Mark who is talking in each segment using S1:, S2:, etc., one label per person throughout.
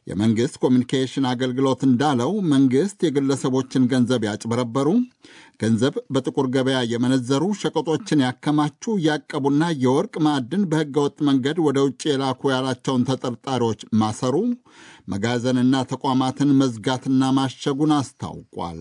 S1: የመንግሥት ኮሚኒኬሽን አገልግሎት እንዳለው መንግሥት የግለሰቦችን ገንዘብ ያጭበረበሩ፣ ገንዘብ በጥቁር ገበያ የመነዘሩ፣ ሸቀጦችን ያከማቹ፣ ያቀቡና የወርቅ ማዕድን በሕገወጥ መንገድ ወደ ውጭ የላኩ ያላቸውን ተጠርጣሪዎች ማሰሩ፣ መጋዘንና ተቋማትን መዝጋትና ማሸጉን አስታውቋል።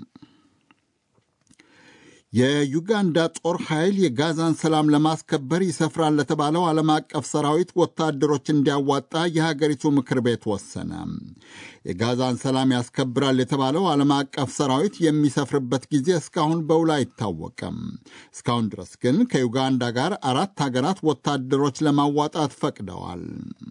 S1: የዩጋንዳ ጦር ኃይል የጋዛን ሰላም ለማስከበር ይሰፍራል ለተባለው ዓለም አቀፍ ሰራዊት ወታደሮች እንዲያዋጣ የሀገሪቱ ምክር ቤት ወሰነ። የጋዛን ሰላም ያስከብራል የተባለው ዓለም አቀፍ ሰራዊት የሚሰፍርበት ጊዜ እስካሁን በውል አይታወቅም። እስካሁን ድረስ ግን ከዩጋንዳ ጋር አራት ሀገራት ወታደሮች ለማዋጣት ፈቅደዋል።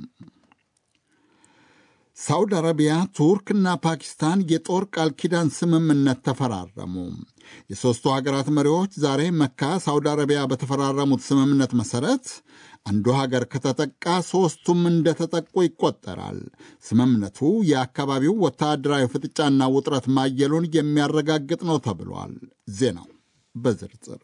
S1: ሳውዲ አረቢያ፣ ቱርክና ፓኪስታን የጦር ቃል ኪዳን ስምምነት ተፈራረሙ። የሦስቱ ሀገራት መሪዎች ዛሬ መካ፣ ሳውዲ አረቢያ በተፈራረሙት ስምምነት መሠረት አንዱ ሀገር ከተጠቃ ሦስቱም እንደተጠቁ ይቆጠራል። ስምምነቱ የአካባቢው ወታደራዊ ፍጥጫና ውጥረት ማየሉን የሚያረጋግጥ ነው ተብሏል። ዜናው በዝርዝር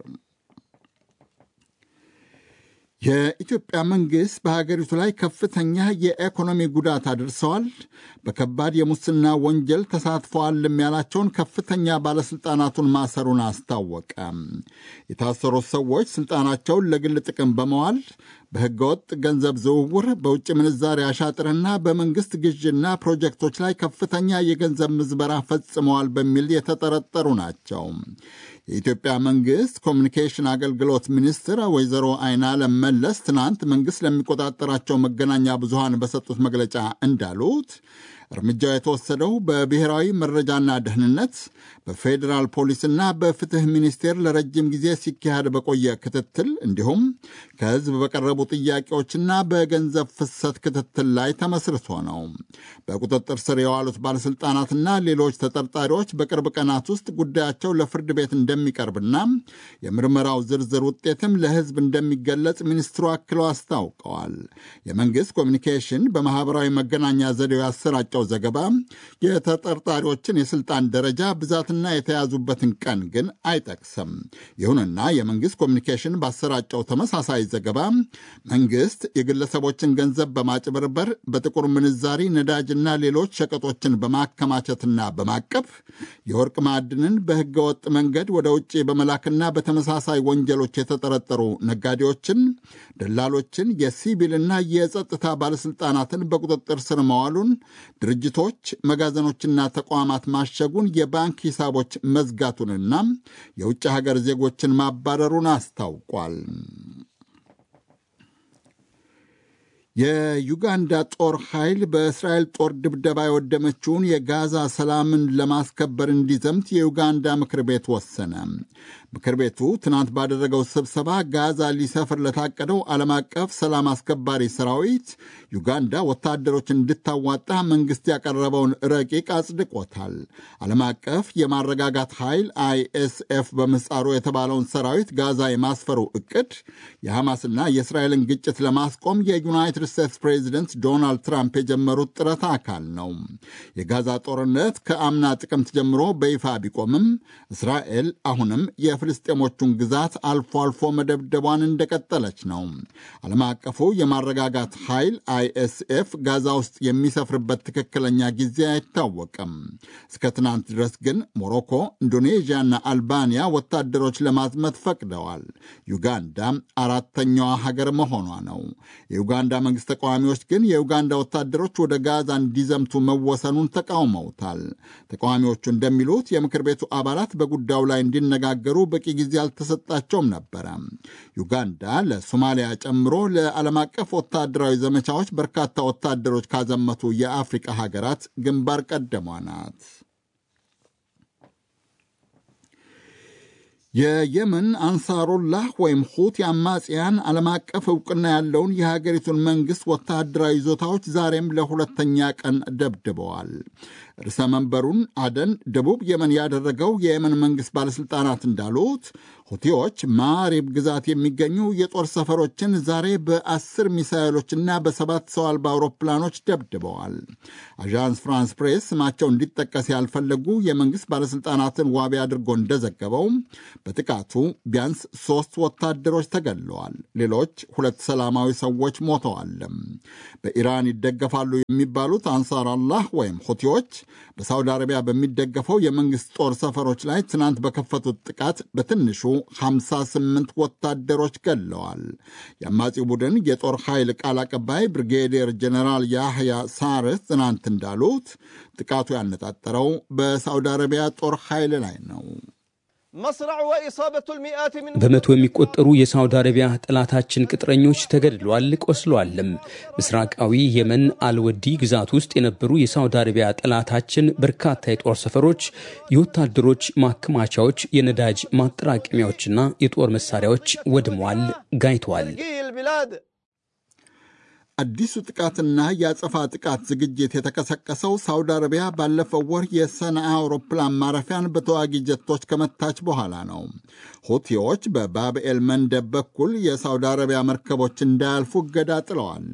S1: የኢትዮጵያ መንግሥት በሀገሪቱ ላይ ከፍተኛ የኢኮኖሚ ጉዳት አድርሰዋል፣ በከባድ የሙስና ወንጀል ተሳትፈዋልም ያላቸውን ከፍተኛ ባለሥልጣናቱን ማሰሩን አስታወቀ። የታሰሩት ሰዎች ሥልጣናቸውን ለግል ጥቅም በመዋል በሕገወጥ ገንዘብ ዝውውር፣ በውጭ ምንዛሪ አሻጥርና በመንግሥት ግዥና ፕሮጀክቶች ላይ ከፍተኛ የገንዘብ ምዝበራ ፈጽመዋል በሚል የተጠረጠሩ ናቸው። የኢትዮጵያ መንግሥት ኮሚኒኬሽን አገልግሎት ሚኒስትር ወይዘሮ አይናለም መለስ ትናንት መንግሥት ለሚቆጣጠራቸው መገናኛ ብዙሃን በሰጡት መግለጫ እንዳሉት እርምጃው የተወሰደው በብሔራዊ መረጃና ደህንነት በፌዴራል ፖሊስና በፍትህ ሚኒስቴር ለረጅም ጊዜ ሲካሄድ በቆየ ክትትል እንዲሁም ከሕዝብ በቀረቡ ጥያቄዎችና በገንዘብ ፍሰት ክትትል ላይ ተመስርቶ ነው። በቁጥጥር ስር የዋሉት ባለሥልጣናትና ሌሎች ተጠርጣሪዎች በቅርብ ቀናት ውስጥ ጉዳያቸው ለፍርድ ቤት እንደሚቀርብና የምርመራው ዝርዝር ውጤትም ለሕዝብ እንደሚገለጽ ሚኒስትሩ አክለው አስታውቀዋል። የመንግሥት ኮሚኒኬሽን በማኅበራዊ መገናኛ ዘዴው ያሰራጨው ዘገባ የተጠርጣሪዎችን የስልጣን ደረጃ ብዛትና የተያዙበትን ቀን ግን አይጠቅስም። ይሁንና የመንግስት ኮሚኒኬሽን ባሰራጨው ተመሳሳይ ዘገባ መንግስት የግለሰቦችን ገንዘብ በማጭበርበር በጥቁር ምንዛሪ ነዳጅና ሌሎች ሸቀጦችን በማከማቸትና በማቀፍ የወርቅ ማዕድንን በህገወጥ መንገድ ወደ ውጭ በመላክና በተመሳሳይ ወንጀሎች የተጠረጠሩ ነጋዴዎችን፣ ደላሎችን፣ የሲቪልና የጸጥታ ባለስልጣናትን በቁጥጥር ስር መዋሉን ድርጅቶች መጋዘኖችና ተቋማት ማሸጉን የባንክ ሂሳቦች መዝጋቱንና የውጭ ሀገር ዜጎችን ማባረሩን አስታውቋል። የዩጋንዳ ጦር ኃይል በእስራኤል ጦር ድብደባ የወደመችውን የጋዛ ሰላምን ለማስከበር እንዲዘምት የዩጋንዳ ምክር ቤት ወሰነ። ምክር ቤቱ ትናንት ባደረገው ስብሰባ ጋዛ ሊሰፍር ለታቀደው ዓለም አቀፍ ሰላም አስከባሪ ሰራዊት ዩጋንዳ ወታደሮች እንድታዋጣ መንግሥት ያቀረበውን ረቂቅ አጽድቆታል። ዓለም አቀፍ የማረጋጋት ኃይል አይኤስኤፍ በምህጻሩ የተባለውን ሰራዊት ጋዛ የማስፈሩ ዕቅድ የሐማስና የእስራኤልን ግጭት ለማስቆም የዩናይትድ ስቴትስ ፕሬዚደንት ዶናልድ ትራምፕ የጀመሩት ጥረት አካል ነው። የጋዛ ጦርነት ከአምና ጥቅምት ጀምሮ በይፋ ቢቆምም እስራኤል አሁንም የፍልስጤሞቹን ግዛት አልፎ አልፎ መደብደቧን እንደቀጠለች ነው። ዓለም አቀፉ የማረጋጋት ኃይል አይኤስኤፍ ጋዛ ውስጥ የሚሰፍርበት ትክክለኛ ጊዜ አይታወቅም። እስከ ትናንት ድረስ ግን ሞሮኮ፣ ኢንዶኔዥያና አልባንያ ወታደሮች ለማዝመት ፈቅደዋል። ዩጋንዳ አራተኛዋ ሀገር መሆኗ ነው። የዩጋንዳ መንግስት ተቃዋሚዎች ግን የዩጋንዳ ወታደሮች ወደ ጋዛ እንዲዘምቱ መወሰኑን ተቃውመውታል። ተቃዋሚዎቹ እንደሚሉት የምክር ቤቱ አባላት በጉዳዩ ላይ እንዲነጋገሩ በቂ ጊዜ አልተሰጣቸውም ነበረ። ዩጋንዳ ለሶማሊያ ጨምሮ ለዓለም አቀፍ ወታደራዊ ዘመቻዎች በርካታ ወታደሮች ካዘመቱ የአፍሪቃ ሀገራት ግንባር ቀደሟ ናት። የየመን አንሳሩላህ ወይም ሁቲ አማጽያን ዓለም አቀፍ እውቅና ያለውን የሀገሪቱን መንግሥት ወታደራዊ ይዞታዎች ዛሬም ለሁለተኛ ቀን ደብድበዋል። ርዕሰ መንበሩን አደን ደቡብ የመን ያደረገው የየመን መንግሥት ባለሥልጣናት እንዳሉት ሁቲዎች ማሪብ ግዛት የሚገኙ የጦር ሰፈሮችን ዛሬ በአስር ሚሳይሎችና በሰባት ሰው አልባ አውሮፕላኖች ደብድበዋል። አዣንስ ፍራንስ ፕሬስ ስማቸው እንዲጠቀስ ያልፈለጉ የመንግሥት ባለሥልጣናትን ዋቢ አድርጎ እንደዘገበው በጥቃቱ ቢያንስ ሦስት ወታደሮች ተገድለዋል። ሌሎች ሁለት ሰላማዊ ሰዎች ሞተዋል። በኢራን ይደገፋሉ የሚባሉት አንሳር አላህ ወይም ሁቲዎች በሳውዲ አረቢያ በሚደገፈው የመንግሥት ጦር ሰፈሮች ላይ ትናንት በከፈቱት ጥቃት በትንሹ 58 ወታደሮች ገድለዋል። የአማጺው ቡድን የጦር ኃይል ቃል አቀባይ ብሪጌዲየር ጀኔራል ያህያ ሳርስ ትናንት እንዳሉት ጥቃቱ ያነጣጠረው በሳውዲ አረቢያ ጦር ኃይል ላይ ነው።
S2: በመቶ የሚቆጠሩ የሳውዲ አረቢያ ጠላታችን ቅጥረኞች ተገድለዋል፣ ቆስለዋልም። ምስራቃዊ የመን አልወዲ ግዛት ውስጥ የነበሩ የሳውዲ አረቢያ ጠላታችን በርካታ የጦር ሰፈሮች፣ የወታደሮች ማከማቻዎች፣ የነዳጅ ማጠራቀሚያዎችና የጦር መሳሪያዎች ወድመዋል፣ ጋይተዋል።
S1: አዲሱ ጥቃትና የአጸፋ ጥቃት ዝግጅት የተቀሰቀሰው ሳውዲ አረቢያ ባለፈው ወር የሰንዓ አውሮፕላን ማረፊያን በተዋጊ ጀቶች ከመታች በኋላ ነው። ሁቲዎች በባብኤል መንደብ በኩል የሳውዲ አረቢያ መርከቦች እንዳያልፉ እገዳ ጥለዋል።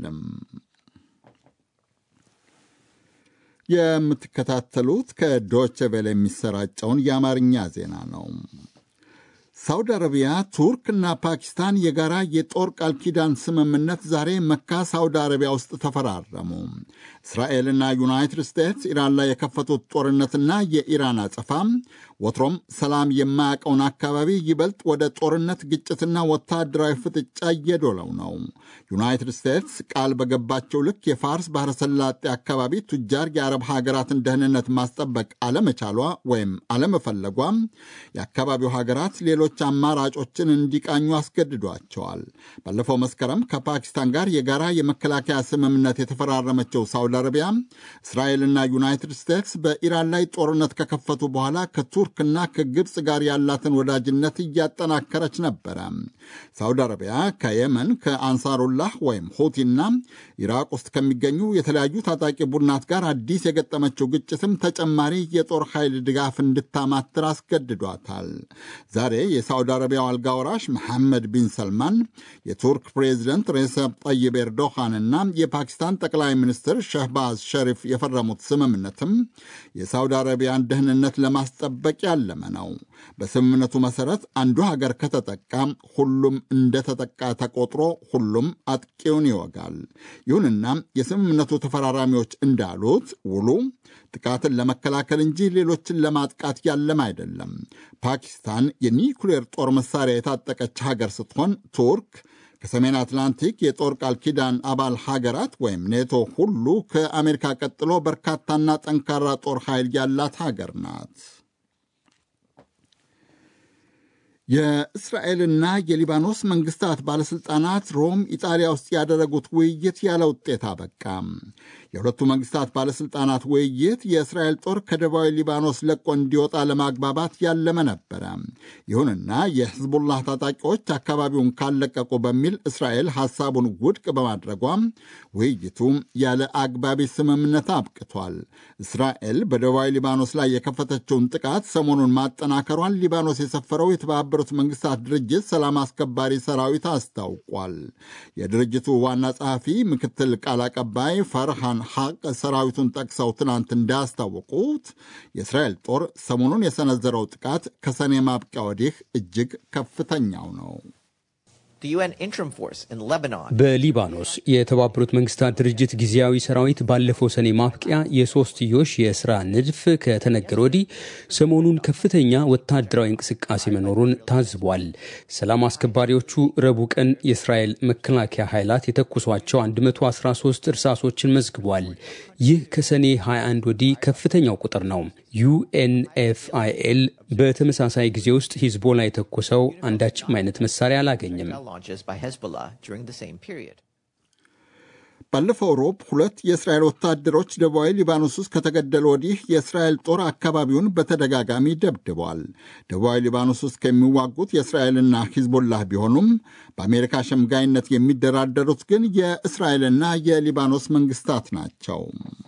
S1: የምትከታተሉት ከዶቼ ቬለ የሚሰራጨውን የአማርኛ ዜና ነው። ሳውዲ አረቢያ፣ ቱርክና ፓኪስታን የጋራ የጦር ቃል ኪዳን ስምምነት ዛሬ መካ ሳውዲ አረቢያ ውስጥ ተፈራረሙ። እስራኤልና ዩናይትድ ስቴትስ ኢራን ላይ የከፈቱት ጦርነትና የኢራን አጸፋ ወትሮም ሰላም የማያውቀውን አካባቢ ይበልጥ ወደ ጦርነት ግጭትና ወታደራዊ ፍጥጫ እየዶለው ነው። ዩናይትድ ስቴትስ ቃል በገባቸው ልክ የፋርስ ባሕረ ሰላጤ አካባቢ ቱጃር የአረብ ሀገራትን ደህንነት ማስጠበቅ አለመቻሏ ወይም አለመፈለጓ የአካባቢው ሀገራት ሌሎች አማራጮችን እንዲቃኙ አስገድዷቸዋል። ባለፈው መስከረም ከፓኪስታን ጋር የጋራ የመከላከያ ስምምነት የተፈራረመችው ሳውዲ አረቢያ እስራኤልና ዩናይትድ ስቴትስ በኢራን ላይ ጦርነት ከከፈቱ በኋላ ከቱርክና ከግብፅ ጋር ያላትን ወዳጅነት እያጠናከረች ነበረ። ሳውዲ አረቢያ ከየመን ከአንሳሩላህ ወይም ሁቲና ኢራቅ ውስጥ ከሚገኙ የተለያዩ ታጣቂ ቡድናት ጋር አዲስ የገጠመችው ግጭትም ተጨማሪ የጦር ኃይል ድጋፍ እንድታማትር አስገድዷታል። ዛሬ የሳውዲ አረቢያው አልጋ ወራሽ መሐመድ ቢን ሰልማን የቱርክ ፕሬዚደንት ሬሰፕ ጠይብ ኤርዶሃንና የፓኪስታን ጠቅላይ ሚኒስትር ሸህባዝ ሸሪፍ የፈረሙት ስምምነትም የሳውዲ አረቢያን ደህንነት ለማስጠበቅ ያለመ ነው። በስምምነቱ መሰረት አንዱ ሀገር ከተጠቃ ሁሉም እንደተጠቃ ተቆጥሮ ሁሉም አጥቂውን ይወጋል። ይሁንና የስምምነቱ ተፈራራሚዎች እንዳሉት ውሉ ጥቃትን ለመከላከል እንጂ ሌሎችን ለማጥቃት ያለም አይደለም። ፓኪስታን የኒኩሌር ጦር መሳሪያ የታጠቀች ሀገር ስትሆን ቱርክ ከሰሜን አትላንቲክ የጦር ቃል ኪዳን አባል ሀገራት ወይም ኔቶ ሁሉ ከአሜሪካ ቀጥሎ በርካታና ጠንካራ ጦር ኃይል ያላት ሀገር ናት። የእስራኤልና የሊባኖስ መንግስታት ባለሥልጣናት ሮም ኢጣሊያ ውስጥ ያደረጉት ውይይት ያለ ውጤት አበቃ። የሁለቱ መንግስታት ባለሥልጣናት ውይይት የእስራኤል ጦር ከደቡባዊ ሊባኖስ ለቆ እንዲወጣ ለማግባባት ያለመ ነበረ። ይሁንና የሕዝቡላህ ታጣቂዎች አካባቢውን ካለቀቁ በሚል እስራኤል ሐሳቡን ውድቅ በማድረጓ ውይይቱ ያለ አግባቢ ስምምነት አብቅቷል። እስራኤል በደቡባዊ ሊባኖስ ላይ የከፈተችውን ጥቃት ሰሞኑን ማጠናከሯን ሊባኖስ የሰፈረው የተባበሩት መንግስታት ድርጅት ሰላም አስከባሪ ሰራዊት አስታውቋል። የድርጅቱ ዋና ጸሐፊ ምክትል ቃል አቀባይ ፈርሃን ሐቅ ሰራዊቱን ጠቅሰው ትናንት እንዳያስታወቁት የእስራኤል ጦር ሰሞኑን የሰነዘረው ጥቃት ከሰኔ ማብቂያ ወዲህ እጅግ ከፍተኛው ነው።
S2: በሊባኖስ የተባበሩት መንግስታት ድርጅት ጊዜያዊ ሰራዊት ባለፈው ሰኔ ማብቂያ የሶስትዮሽ የስራ ንድፍ ከተነገረ ወዲህ ሰሞኑን ከፍተኛ ወታደራዊ እንቅስቃሴ መኖሩን ታዝቧል። ሰላም አስከባሪዎቹ ረቡዕ ቀን የእስራኤል መከላከያ ኃይላት የተኩሷቸው 113 እርሳሶችን መዝግቧል። ይህ ከሰኔ 21 ወዲህ ከፍተኛው ቁጥር ነው። ዩኤንኤፍአይኤል በተመሳሳይ ጊዜ ውስጥ ሂዝቦላ የተኮሰው አንዳችም አይነት መሳሪያ አላገኘም።
S1: ባለፈው ሮብ ሁለት የእስራኤል ወታደሮች ደቡባዊ ሊባኖስ ውስጥ ከተገደሉ ወዲህ የእስራኤል ጦር አካባቢውን በተደጋጋሚ ደብድቧል። ደቡባዊ ሊባኖስ ውስጥ ከሚዋጉት የእስራኤልና ሂዝቦላህ ቢሆኑም በአሜሪካ ሸምጋይነት የሚደራደሩት ግን የእስራኤልና የሊባኖስ መንግስታት ናቸው።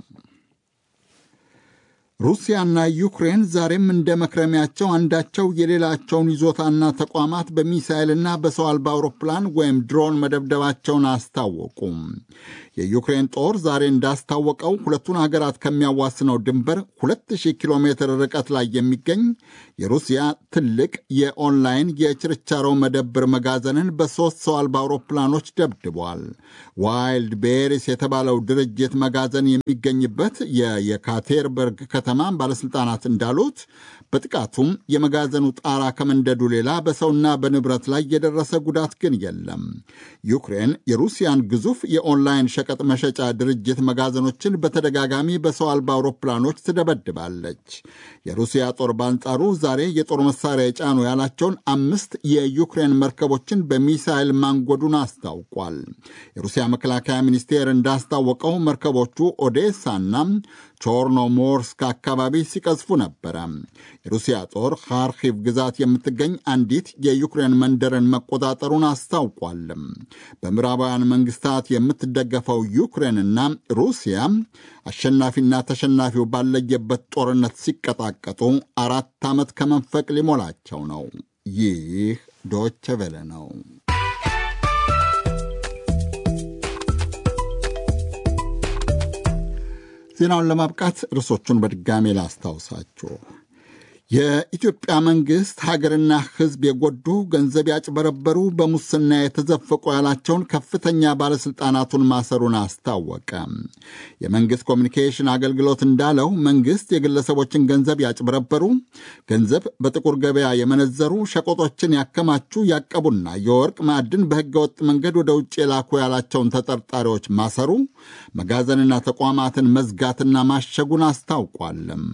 S1: ሩሲያና ዩክሬን ዛሬም እንደ መክረሚያቸው አንዳቸው የሌላቸውን ይዞታና ተቋማት በሚሳይልና በሰው አልባ አውሮፕላን ወይም ድሮን መደብደባቸውን አስታወቁም። የዩክሬን ጦር ዛሬ እንዳስታወቀው ሁለቱን ሀገራት ከሚያዋስነው ድንበር 2000 ኪሎ ሜትር ርቀት ላይ የሚገኝ የሩሲያ ትልቅ የኦንላይን የችርቻሮ መደብር መጋዘንን በሦስት ሰው አልባ አውሮፕላኖች ደብድቧል። ዋይልድ ቤሪስ የተባለው ድርጅት መጋዘን የሚገኝበት የየካቴርበርግ ከተማ ባለሥልጣናት እንዳሉት በጥቃቱም የመጋዘኑ ጣራ ከመንደዱ ሌላ በሰውና በንብረት ላይ የደረሰ ጉዳት ግን የለም። ዩክሬን የሩሲያን ግዙፍ የኦንላይን ሸቀጥ መሸጫ ድርጅት መጋዘኖችን በተደጋጋሚ በሰው አልባ አውሮፕላኖች ትደበድባለች። የሩሲያ ጦር በአንጻሩ ዛሬ የጦር መሳሪያ የጫኑ ያላቸውን አምስት የዩክሬን መርከቦችን በሚሳይል ማንጎዱን አስታውቋል። የሩሲያ መከላከያ ሚኒስቴር እንዳስታወቀው መርከቦቹ ኦዴሳና ቾርኖሞርስክ አካባቢ ሲቀዝፉ ነበረ። የሩሲያ ጦር ካርኪቭ ግዛት የምትገኝ አንዲት የዩክሬን መንደርን መቆጣጠሩን አስታውቋል። በምዕራባውያን መንግስታት የምትደገፈው ዩክሬንና ሩሲያ አሸናፊና ተሸናፊው ባለየበት ጦርነት ሲቀጣቀጡ አራት ዓመት ከመንፈቅ ሊሞላቸው ነው። ይህ ዶቸ ቬለ ነው። ዜናውን ለማብቃት ርዕሶቹን በድጋሜ ላስታውሳችሁ። የኢትዮጵያ መንግሥት ሀገርና ሕዝብ የጎዱ ገንዘብ ያጭበረበሩ፣ በሙስና የተዘፈቁ ያላቸውን ከፍተኛ ባለሥልጣናቱን ማሰሩን አስታወቀ። የመንግሥት ኮሚኒኬሽን አገልግሎት እንዳለው መንግሥት የግለሰቦችን ገንዘብ ያጭበረበሩ፣ ገንዘብ በጥቁር ገበያ የመነዘሩ፣ ሸቆጦችን ያከማቹ፣ ያቀቡና የወርቅ ማዕድን በሕገወጥ መንገድ ወደ ውጭ የላኩ ያላቸውን ተጠርጣሪዎች ማሰሩ፣ መጋዘንና ተቋማትን መዝጋትና ማሸጉን አስታውቋልም።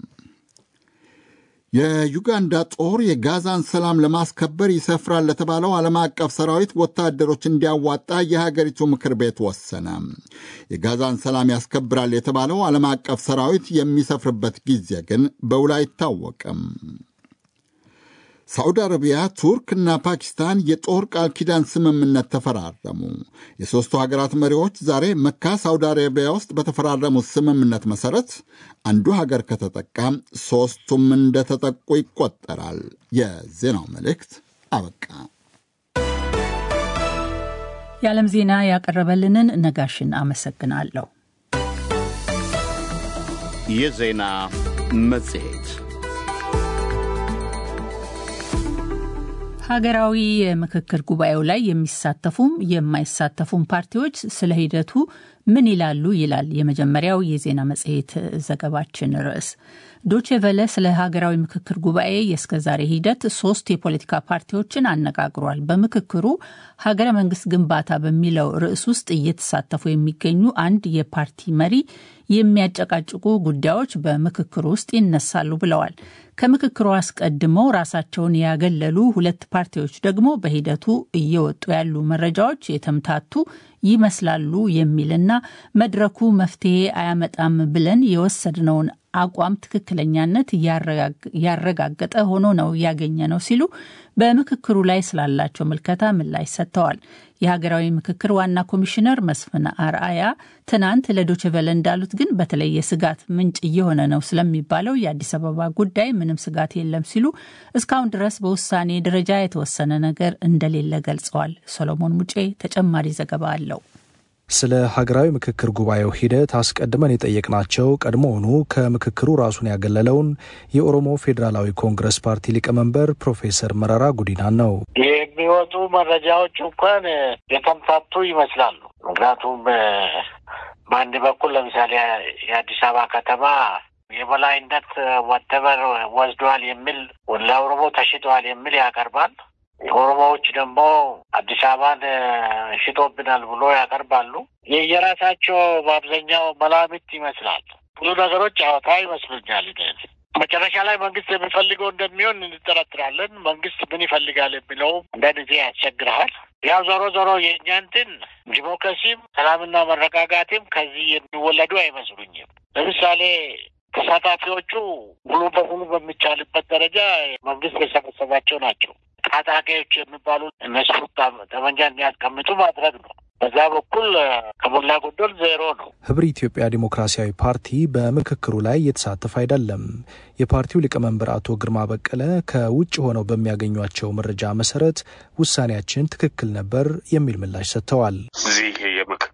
S1: የዩጋንዳ ጦር የጋዛን ሰላም ለማስከበር ይሰፍራል ለተባለው ዓለም አቀፍ ሰራዊት ወታደሮች እንዲያዋጣ የሀገሪቱ ምክር ቤት ወሰነ። የጋዛን ሰላም ያስከብራል የተባለው ዓለም አቀፍ ሰራዊት የሚሰፍርበት ጊዜ ግን በውል አይታወቅም። ሳዑዲ አረቢያ፣ ቱርክና ፓኪስታን የጦር ቃል ኪዳን ስምምነት ተፈራረሙ። የሦስቱ ሀገራት መሪዎች ዛሬ መካ ሳዑዲ አረቢያ ውስጥ በተፈራረሙት ስምምነት መሠረት አንዱ ሀገር ከተጠቃ ሦስቱም እንደተጠቁ ይቆጠራል። የዜናው መልእክት አበቃ።
S3: የዓለም ዜና ያቀረበልንን ነጋሽን አመሰግናለሁ።
S4: የዜና መጽሔት
S3: ሀገራዊ የምክክር ጉባኤው ላይ የሚሳተፉም የማይሳተፉም ፓርቲዎች ስለ ሂደቱ ምን ይላሉ? ይላል የመጀመሪያው የዜና መጽሔት ዘገባችን ርዕስ። ዶቼ ቨለ ስለ ሀገራዊ ምክክር ጉባኤ የእስከዛሬ ሂደት ሶስት የፖለቲካ ፓርቲዎችን አነጋግሯል። በምክክሩ ሀገረ መንግስት ግንባታ በሚለው ርዕስ ውስጥ እየተሳተፉ የሚገኙ አንድ የፓርቲ መሪ የሚያጨቃጭቁ ጉዳዮች በምክክሩ ውስጥ ይነሳሉ ብለዋል። ከምክክሩ አስቀድመው ራሳቸውን ያገለሉ ሁለት ፓርቲዎች ደግሞ በሂደቱ እየወጡ ያሉ መረጃዎች የተምታቱ ይመስላሉ የሚልና መድረኩ መፍትሄ አያመጣም ብለን የወሰድነውን አቋም ትክክለኛነት ያረጋገጠ ሆኖ ነው ያገኘ ነው ሲሉ በምክክሩ ላይ ስላላቸው ምልከታ ምላሽ ሰጥተዋል። የሀገራዊ ምክክር ዋና ኮሚሽነር መስፍን አርአያ ትናንት ለዶችቨለ እንዳሉት ግን በተለይ የስጋት ምንጭ እየሆነ ነው ስለሚባለው የአዲስ አበባ ጉዳይ ምንም ስጋት የለም ሲሉ እስካሁን ድረስ በውሳኔ ደረጃ የተወሰነ ነገር እንደሌለ ገልጸዋል። ሰሎሞን ሙጬ ተጨማሪ ዘገባ አለው።
S5: ስለ ሀገራዊ ምክክር ጉባኤው ሂደት አስቀድመን የጠየቅናቸው ቀድሞውኑ ከምክክሩ ራሱን ያገለለውን የኦሮሞ ፌዴራላዊ ኮንግረስ ፓርቲ ሊቀመንበር ፕሮፌሰር መረራ ጉዲናን ነው።
S6: የሚወጡ መረጃዎች እንኳን የተምታቱ ይመስላሉ። ምክንያቱም በአንድ በኩል ለምሳሌ የአዲስ አበባ ከተማ የበላይነት ወደበር ወስዷል የሚል ለኦሮሞ ተሽጠዋል የሚል ያቀርባል። ኦሮሞዎች ደግሞ አዲስ አበባን ሽጦብናል ብሎ ያቀርባሉ። የየራሳቸው በአብዛኛው መላምት ይመስላል። ብዙ ነገሮች አወታ ይመስሉኛል። መጨረሻ ላይ መንግስት የሚፈልገው እንደሚሆን እንጠረጥራለን። መንግስት ምን ይፈልጋል የሚለው አንዳንድ ጊዜ ያስቸግረሃል። ያው ዞሮ ዞሮ የእኛ እንትን ዲሞክራሲም ሰላምና መረጋጋትም ከዚህ የሚወለዱ አይመስሉኝም። ለምሳሌ ተሳታፊዎቹ ሙሉ በሙሉ በሚቻልበት ደረጃ መንግስት የሰበሰባቸው ናቸው። ታጣቂዎች የሚባሉ እነሱ ጠመንጃ እንዲያስቀምጡ ማድረግ ነው። በዛ በኩል ከሞላ ጎደል ዜሮ ነው።
S5: ህብር ኢትዮጵያ ዲሞክራሲያዊ ፓርቲ በምክክሩ ላይ እየተሳተፈ አይደለም። የፓርቲው ሊቀመንበር አቶ ግርማ በቀለ ከውጭ ሆነው በሚያገኟቸው መረጃ መሰረት ውሳኔያችን ትክክል ነበር የሚል ምላሽ ሰጥተዋል።
S7: እዚህ የምክክር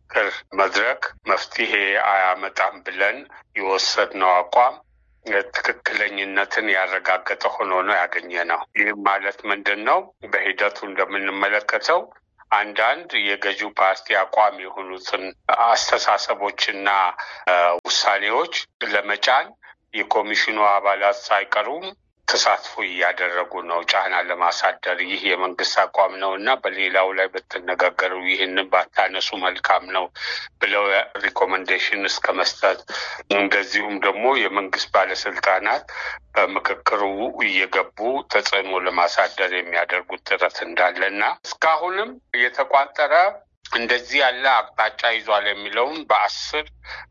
S7: መድረክ መፍትሄ አያመጣም ብለን የወሰድነው አቋም ትክክለኝነትን ያረጋገጠ ሆኖ ነው ያገኘ ነው። ይህም ማለት ምንድን ነው? በሂደቱ እንደምንመለከተው አንዳንድ የገዢው ፓርቲ አቋም የሆኑትን አስተሳሰቦችና ውሳኔዎች ለመጫን የኮሚሽኑ አባላት ሳይቀሩም ተሳትፎ እያደረጉ ነው፣ ጫና ለማሳደር። ይህ የመንግስት አቋም ነው እና በሌላው ላይ ብትነጋገሩ ይህንን ባታነሱ መልካም ነው ብለው ሪኮመንዴሽን እስከ መስጠት እንደዚሁም ደግሞ የመንግስት ባለስልጣናት በምክክሩ እየገቡ ተጽዕኖ ለማሳደር የሚያደርጉት ጥረት እንዳለ እና እስካሁንም የተቋጠረ እንደዚህ ያለ አቅጣጫ ይዟል የሚለውን በአስር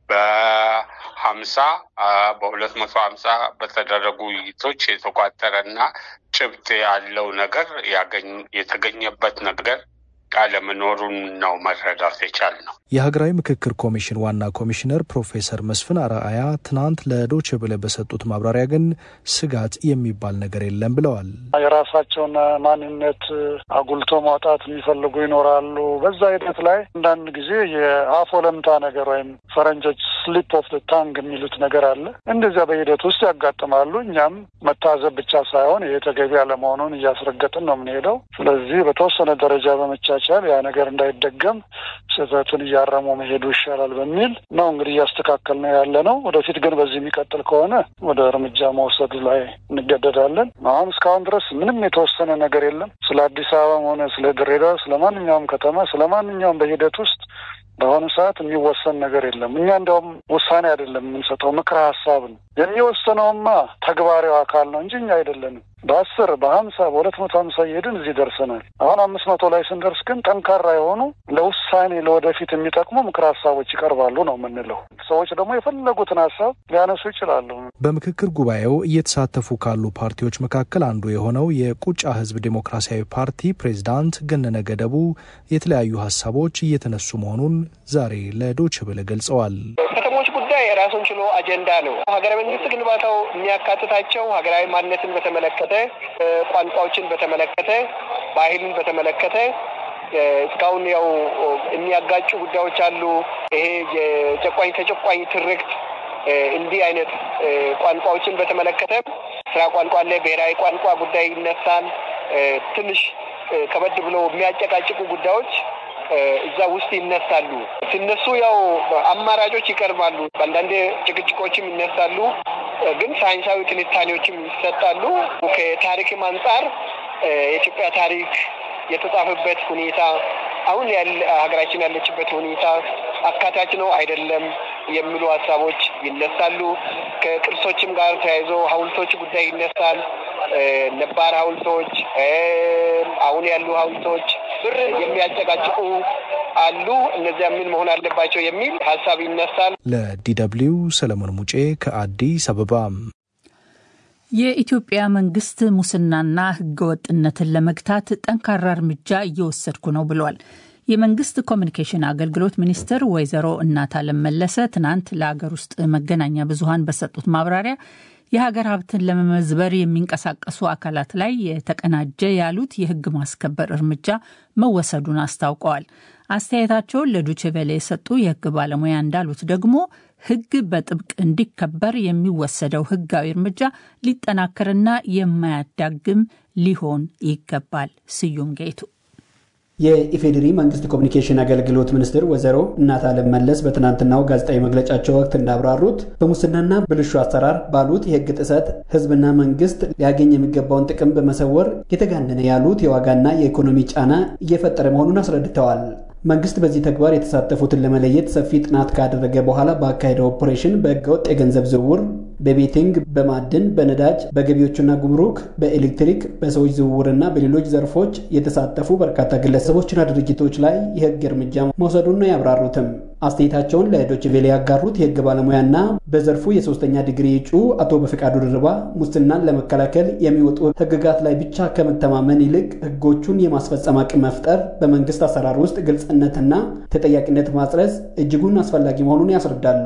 S7: በሀምሳ በሁለት መቶ ሀምሳ በተደረጉ ውይይቶች የተቋጠረና ጭብጥ ያለው ነገር ያገኝ የተገኘበት ነገር አለመኖሩን ነው መረዳት የቻልነው።
S5: የሀገራዊ ምክክር ኮሚሽን ዋና ኮሚሽነር ፕሮፌሰር መስፍን አርአያ ትናንት ለዶቼ ቬለ በሰጡት ማብራሪያ ግን ስጋት የሚባል ነገር የለም ብለዋል።
S8: የራሳቸውን ማንነት አጉልቶ ማውጣት የሚፈልጉ ይኖራሉ። በዛ ሂደት ላይ አንዳንድ ጊዜ የአፍ ወለምታ ነገር ወይም ፈረንጆች ስሊፕ ኦፍ ታንግ የሚሉት ነገር አለ። እንደዚያ በሂደት ውስጥ ያጋጥማሉ። እኛም መታዘብ ብቻ ሳይሆን ይሄ ተገቢ አለመሆኑን እያስረገጥን ነው የምንሄደው። ስለዚህ በተወሰነ ደረጃ በመቻቻል ያ ነገር እንዳይደገም ስህተቱን እያረሙ መሄዱ ይሻላል በሚል ነው እንግዲህ እያስተካከል ነው ያለ ነው። ወደፊት ግን በዚህ የሚቀጥል ከሆነ ወደ እርምጃ መውሰዱ ላይ እንገደዳለን። አሁን እስካሁን ድረስ ምንም የተወሰነ ነገር የለም። ስለ አዲስ አበባም ሆነ ስለ ድሬዳዋ፣ ስለ ማንኛውም ከተማ፣ ስለ ማንኛውም በሂደት ውስጥ በአሁኑ ሰዓት የሚወሰን ነገር የለም። እኛ እንዲያውም ውሳኔ አይደለም የምንሰጠው፣ ምክረ ሀሳብ ነው። የሚወሰነውማ ተግባራዊ አካል ነው እንጂ እኛ አይደለንም። በአስር በሀምሳ በሁለት መቶ ሀምሳ እየሄድን እዚህ ደርሰናል። አሁን አምስት መቶ ላይ ስንደርስ ግን ጠንካራ የሆኑ ለውሳኔ ለወደፊት የሚጠቅሙ ምክረ ሀሳቦች ይቀርባሉ ነው የምንለው። ሰዎች ደግሞ የፈለጉትን ሀሳብ ሊያነሱ ይችላሉ።
S5: በምክክር ጉባኤው እየተሳተፉ ካሉ ፓርቲዎች መካከል አንዱ የሆነው የቁጫ ሕዝብ ዴሞክራሲያዊ ፓርቲ ፕሬዝዳንት ገነነ ገደቡ የተለያዩ ሀሳቦች እየተነሱ መሆኑን ዛሬ ለዶይቼ ቬለ ገልጸዋል።
S9: ከተሞች ጉዳይ ራሱን ችሎ አጀንዳ ነው። ሀገረ መንግስት ግንባታው የሚያካትታቸው ሀገራዊ ማንነትን በተመለከተ፣ ቋንቋዎችን በተመለከተ፣ ባህልን በተመለከተ እስካሁን ያው የሚያጋጩ ጉዳዮች አሉ። ይሄ የጨቋኝ ተጨቋኝ ትርክት እንዲህ አይነት ቋንቋዎችን በተመለከተ ስራ ቋንቋ አለ፣ ብሔራዊ ቋንቋ ጉዳይ ይነሳል። ትንሽ ከበድ ብሎ የሚያጨቃጭቁ ጉዳዮች እዛ ውስጥ ይነሳሉ። ሲነሱ ያው አማራጮች ይቀርባሉ። አንዳንድ ጭቅጭቆችም ይነሳሉ፣ ግን ሳይንሳዊ ትንታኔዎችም ይሰጣሉ። ከታሪክም አንጻር የኢትዮጵያ ታሪክ የተጻፈበት ሁኔታ አሁን ሀገራችን ያለችበት ሁኔታ አካታች ነው አይደለም የሚሉ ሀሳቦች ይነሳሉ። ከቅርሶችም ጋር ተያይዞ ሐውልቶች ጉዳይ ይነሳል። ነባር ሐውልቶች፣ አሁን ያሉ ሐውልቶች ብር የሚያጨቃጭቁ አሉ። እነዚያ ምን መሆን አለባቸው የሚል ሀሳብ ይነሳል።
S5: ለዲደብሊው ሰለሞን ሙጬ ከአዲስ አበባ።
S3: የኢትዮጵያ መንግስት ሙስናና ህገወጥነትን ለመግታት ጠንካራ እርምጃ እየወሰድኩ ነው ብሏል። የመንግስት ኮሚኒኬሽን አገልግሎት ሚኒስትር ወይዘሮ እናታለም መለሰ ትናንት ለአገር ውስጥ መገናኛ ብዙኃን በሰጡት ማብራሪያ የሀገር ሀብትን ለመመዝበር የሚንቀሳቀሱ አካላት ላይ የተቀናጀ ያሉት የህግ ማስከበር እርምጃ መወሰዱን አስታውቀዋል። አስተያየታቸውን ለዱችቬሌ የሰጡ የህግ ባለሙያ እንዳሉት ደግሞ ህግ በጥብቅ እንዲከበር የሚወሰደው ህጋዊ እርምጃ ሊጠናከርና የማያዳግም ሊሆን ይገባል። ስዩም ጌቱ
S10: የኢፌዴሪ መንግስት ኮሚኒኬሽን አገልግሎት ሚኒስትር ወይዘሮ እናታለም መለስ በትናንትናው ጋዜጣዊ መግለጫቸው ወቅት እንዳብራሩት በሙስናና ብልሹ አሰራር ባሉት የህግ ጥሰት ህዝብና መንግስት ሊያገኝ የሚገባውን ጥቅም በመሰወር የተጋነነ ያሉት የዋጋና የኢኮኖሚ ጫና እየፈጠረ መሆኑን አስረድተዋል። መንግስት በዚህ ተግባር የተሳተፉትን ለመለየት ሰፊ ጥናት ካደረገ በኋላ ባካሄደው ኦፕሬሽን በህገወጥ የገንዘብ ዝውውር፣ በቤቲንግ፣ በማዕድን፣ በነዳጅ፣ በገቢዎችና ጉምሩክ፣ በኤሌክትሪክ፣ በሰዎች ዝውውርና በሌሎች ዘርፎች የተሳተፉ በርካታ ግለሰቦችና ድርጅቶች ላይ የህግ እርምጃ መውሰዱን ነው ያብራሩትም። አስተያየታቸውን ለዶይቼ ቬለ ያጋሩት የህግ ባለሙያና በዘርፉ የሶስተኛ ዲግሪ እጩ አቶ በፈቃዱ ድርባ ሙስናን ለመከላከል የሚወጡ ህግጋት ላይ ብቻ ከመተማመን ይልቅ ህጎቹን የማስፈጸም አቅም መፍጠር፣ በመንግስት አሰራር ውስጥ ግልጽነትና ተጠያቂነት ማጽረስ እጅጉን አስፈላጊ መሆኑን ያስረዳሉ።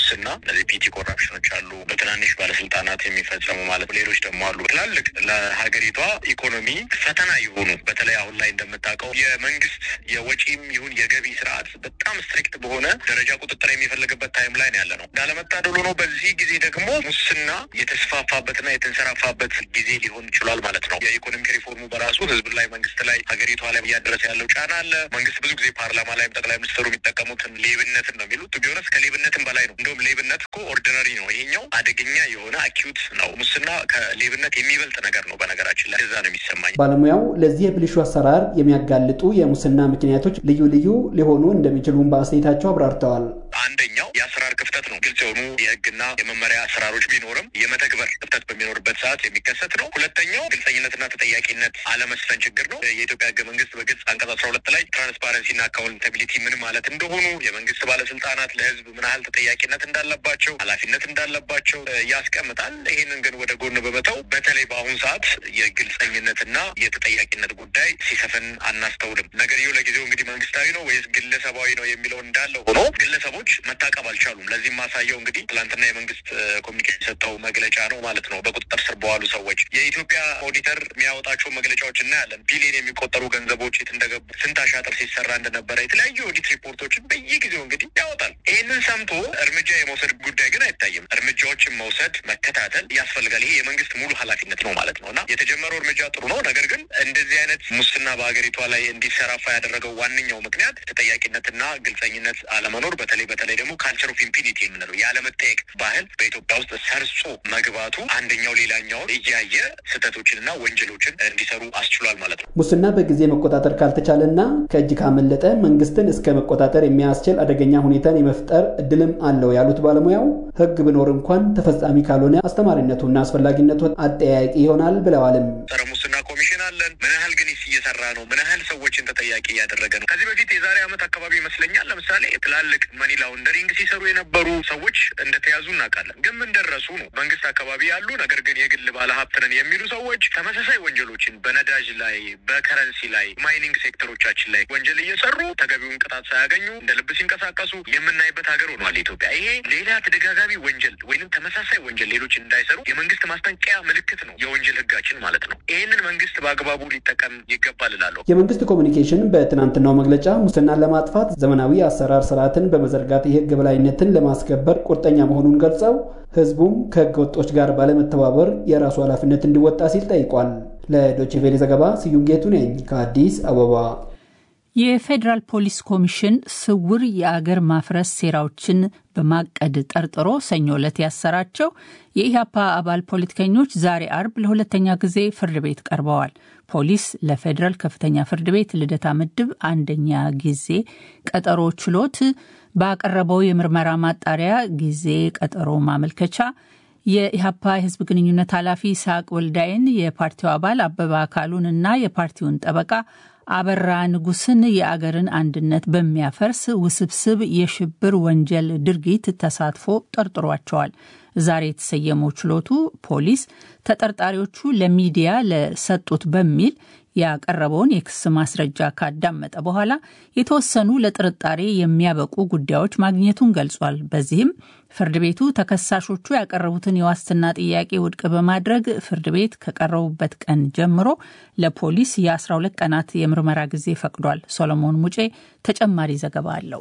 S11: ሙስና፣ እነዚህ ፒቲ ኮራፕሽኖች አሉ፣ በትናንሽ ባለስልጣናት የሚፈጸሙ ማለት ሌሎች ደግሞ አሉ። ትላልቅ ለሀገሪቷ ኢኮኖሚ ፈተና የሆኑ በተለይ አሁን ላይ እንደምታውቀው የመንግስት የወጪም ይሁን የገቢ ስርዓት በጣም ስትሪክት በሆነ ደረጃ ቁጥጥር የሚፈልግበት ታይም ላይ ነው ያለ ነው። እንዳለመታደል ሆኖ በዚህ ጊዜ ደግሞ ሙስና የተስፋፋበትና የተንሰራፋበት ጊዜ ሊሆን ይችሏል ማለት ነው። የኢኮኖሚክ ሪፎርሙ በራሱ ህዝብ ላይ መንግስት ላይ ሀገሪቷ ላይ እያደረሰ ያለው ጫና አለ። መንግስት ብዙ ጊዜ ፓርላማ ላይም ጠቅላይ ሚኒስትሩ የሚጠቀሙትን ሌብነትን ነው የሚሉት። ቢሆነስ ከሌብነትም በላይ ነው። እንደውም ሌብነት እኮ ኦርዲነሪ ነው። ይሄኛው አደገኛ የሆነ አኪዩት ነው። ሙስና ከሌብነት የሚበልጥ ነገር ነው። በነገራችን ላይ እዛ ነው የሚሰማኝ።
S10: ባለሙያው ለዚህ የብልሹ አሰራር የሚያጋልጡ የሙስና ምክንያቶች ልዩ ልዩ ሊሆኑ እንደሚችሉም በአስተያየታቸው አብራርተዋል።
S11: አንደኛው የአሰራር ክፍተት ነው። ግልጽ የሆኑ የህግና የመመሪያ አሰራሮች ቢኖርም የመተግበር ክፍተት በሚኖርበት ሰዓት የሚከሰት ነው። ሁለተኛው ግልጸኝነትና ተጠያቂነት አለመስፈን ችግር ነው። የኢትዮጵያ ህገ መንግስት በግልጽ አንቀጽ አስራ ሁለት ላይ ትራንስፓረንሲና አካውንታቢሊቲ ምን ማለት እንደሆኑ የመንግስት ባለስልጣናት ለህዝብ ምን ያህል ተጠያቂነት እንዳለባቸው፣ ኃላፊነት እንዳለባቸው ያስቀምጣል። ይህንን ግን ወደ ጎን በመተው በተለይ በአሁኑ ሰዓት የግልጸኝነትና የተጠያቂነት ጉዳይ ሲሰፍን አናስተውልም። ነገርየው ለጊዜው እንግዲህ መንግስታዊ ነው ወይስ ግለሰባዊ ነው የሚለው እንዳለ ሆኖ ግለሰቦች መታቀብ አልቻሉም። ለዚህም ማሳየው እንግዲህ ትላንትና የመንግስት ኮሚኒኬሽን የሰጠው መግለጫ ነው ማለት ነው። በቁጥጥር ስር በዋሉ ሰዎች የኢትዮጵያ ኦዲተር የሚያወጣቸው መግለጫዎች እናያለን። ቢሊዮን የሚቆጠሩ ገንዘቦች የት እንደገቡ፣ ስንት አሻጥር ሲሰራ እንደነበረ የተለያዩ ኦዲት ሪፖርቶችን በየጊዜው እንግዲህ ያወጣል። ይህንን ሰምቶ እርምጃ የመውሰድ ጉዳይ ግን አይታይም። እርምጃዎችን መውሰድ መከታተል ያስፈልጋል። ይሄ የመንግስት ሙሉ ኃላፊነት ነው ማለት ነው እና የተጀመረው እርምጃ ጥሩ ነው። ነገር ግን እንደዚህ አይነት ሙስና በሀገሪቷ ላይ እንዲሰራፋ ያደረገው ዋነኛው ምክንያት ተጠያቂነትና ግልጸኝነት አለመኖር፣ በተለይ በተለይ ደግሞ ካልቸር ኦፍ ኢምፒኒቲ የምንለው ያለመጠየቅ ባህል በኢትዮጵያ ውስጥ ሰርጾ መግባቱ አንደኛው ሌላኛውን እያየ ስህተቶችንና ወንጀሎችን እንዲሰሩ አስችሏል ማለት ነው።
S10: ሙስና በጊዜ መቆጣጠር ካልተቻለና ከእጅ ካመለጠ መንግስትን እስከ መቆጣጠር የሚያስችል አደገኛ ሁኔታን የመፍጠር እድልም አለው ያሉት ባለሙያው ህግ ቢኖር እንኳን ተፈጻሚ ካልሆነ አስተማሪነቱና አስፈላጊነቱ አጠያያቂ ይሆናል ብለዋልም።
S11: ጸረ ሙስና ኮሚሽን አለን። ምን ያህል ግን እየሰራ ነው? ምን ያህል ሰዎችን ተጠያቂ እያደረገ ነው? ከዚህ በፊት የዛሬ ዓመት አካባቢ ይመስለኛል ለምሳሌ ትላልቅ መኒ ላውንደሪንግ ሲሰሩ የነበሩ ሰዎች እንደተያዙ እናውቃለን። ግን ምን ደረሱ ነው? መንግስት አካባቢ ያሉ ነገር ግን የግል ባለሀብት ነን የሚሉ ሰዎች ተመሳሳይ ወንጀሎችን በነዳጅ ላይ፣ በከረንሲ ላይ፣ ማይኒንግ ሴክተሮቻችን ላይ ወንጀል እየሰሩ ተገቢውን ቅጣት ሳያገኙ እንደ ልብ ሲንቀሳቀሱ የምናይበት ሀገር ሆኗል ኢትዮጵያ። ይሄ ሌላ ተደጋጋሚ ወንጀል ወይንም ተመሳሳይ ወንጀል ሌሎች እንዳይሰሩ የመንግስት ማስጠንቀቂያ ምልክት ነው የወንጀል ህጋችን ማለት ነው። ይህንን መንግስት በአግባቡ ሊጠቀም ይገባል እላለሁ።
S10: የመንግስት ኮሚኒኬሽን በትናንትናው መግለጫ ሙስናን ለማጥፋት ዘመናዊ አሰራር ስርዓትን በመዘርጋት የህግ በላይነትን ለማስከበር ቁርጠኛ መሆኑን ገልጸው ህዝቡም ከህገ ወጦች ጋር ባለመተባበር የራሱ ኃላፊነት እንዲወጣ ሲል ጠይቋል። ለዶችቬሌ ዘገባ ስዩም ጌቱ ነኝ ከአዲስ አበባ።
S3: የፌዴራል ፖሊስ ኮሚሽን ስውር የአገር ማፍረስ ሴራዎችን በማቀድ ጠርጥሮ ሰኞ ዕለት ያሰራቸው የኢህአፓ አባል ፖለቲከኞች ዛሬ አርብ ለሁለተኛ ጊዜ ፍርድ ቤት ቀርበዋል። ፖሊስ ለፌዴራል ከፍተኛ ፍርድ ቤት ልደታ ምድብ አንደኛ ጊዜ ቀጠሮ ችሎት ባቀረበው የምርመራ ማጣሪያ ጊዜ ቀጠሮ ማመልከቻ የኢህአፓ የህዝብ ግንኙነት ኃላፊ ይስሐቅ ወልዳይን፣ የፓርቲው አባል አበባ አካሉን እና የፓርቲውን ጠበቃ አበራ ንጉስን የአገርን አንድነት በሚያፈርስ ውስብስብ የሽብር ወንጀል ድርጊት ተሳትፎ ጠርጥሯቸዋል። ዛሬ የተሰየመው ችሎቱ ፖሊስ ተጠርጣሪዎቹ ለሚዲያ ለሰጡት በሚል ያቀረበውን የክስ ማስረጃ ካዳመጠ በኋላ የተወሰኑ ለጥርጣሬ የሚያበቁ ጉዳዮች ማግኘቱን ገልጿል። በዚህም ፍርድ ቤቱ ተከሳሾቹ ያቀረቡትን የዋስትና ጥያቄ ውድቅ በማድረግ ፍርድ ቤት ከቀረቡበት ቀን ጀምሮ ለፖሊስ የ12 ቀናት የምርመራ ጊዜ ፈቅዷል። ሶሎሞን ሙጬ ተጨማሪ ዘገባ አለው።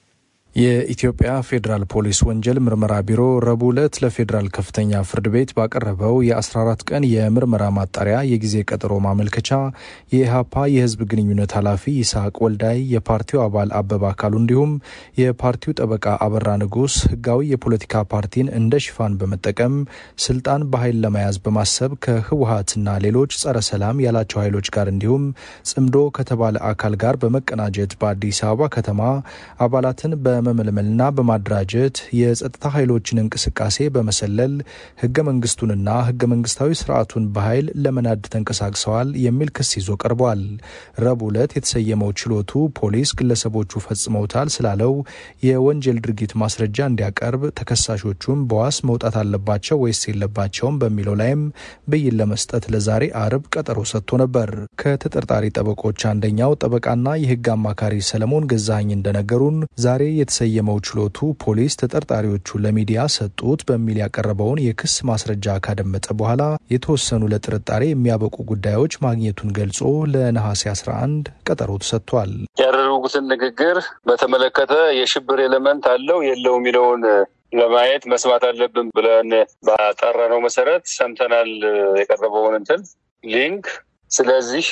S5: የኢትዮጵያ ፌዴራል ፖሊስ ወንጀል ምርመራ ቢሮ ረቡዕ ዕለት ለፌዴራል ከፍተኛ ፍርድ ቤት ባቀረበው የ14 ቀን የምርመራ ማጣሪያ የጊዜ ቀጠሮ ማመልከቻ የኢህአፓ የህዝብ ግንኙነት ኃላፊ ይስሐቅ ወልዳይ፣ የፓርቲው አባል አበባ አካሉ እንዲሁም የፓርቲው ጠበቃ አበራ ንጉስ ህጋዊ የፖለቲካ ፓርቲን እንደ ሽፋን በመጠቀም ስልጣን በኃይል ለመያዝ በማሰብ ከህወሀትና ሌሎች ጸረ ሰላም ያላቸው ኃይሎች ጋር እንዲሁም ጽምዶ ከተባለ አካል ጋር በመቀናጀት በአዲስ አበባ ከተማ አባላትን በ በመመልመልና በማደራጀት የጸጥታ ኃይሎችን እንቅስቃሴ በመሰለል ህገ መንግስቱንና ህገ መንግስታዊ ስርዓቱን በኃይል ለመናድ ተንቀሳቅሰዋል የሚል ክስ ይዞ ቀርቧል። ረቡዕ ዕለት የተሰየመው ችሎቱ ፖሊስ ግለሰቦቹ ፈጽመውታል ስላለው የወንጀል ድርጊት ማስረጃ እንዲያቀርብ፣ ተከሳሾቹም በዋስ መውጣት አለባቸው ወይስ የለባቸውም በሚለው ላይም ብይን ለመስጠት ለዛሬ አርብ ቀጠሮ ሰጥቶ ነበር። ከተጠርጣሪ ጠበቆች አንደኛው ጠበቃና የህግ አማካሪ ሰለሞን ገዛኸኝ እንደነገሩን ዛሬ የተሰየመው ችሎቱ ፖሊስ ተጠርጣሪዎቹ ለሚዲያ ሰጡት በሚል ያቀረበውን የክስ ማስረጃ ካደመጠ በኋላ የተወሰኑ ለጥርጣሬ የሚያበቁ ጉዳዮች ማግኘቱን ገልጾ ለነሐሴ 11 ቀጠሮ ተሰጥቷል።
S12: ያደረጉትን ንግግር በተመለከተ የሽብር ኤሌመንት አለው የለው የሚለውን ለማየት መስማት አለብን ብለን ባጠራነው መሰረት ሰምተናል የቀረበውን እንትን ሊንክ። ስለዚህ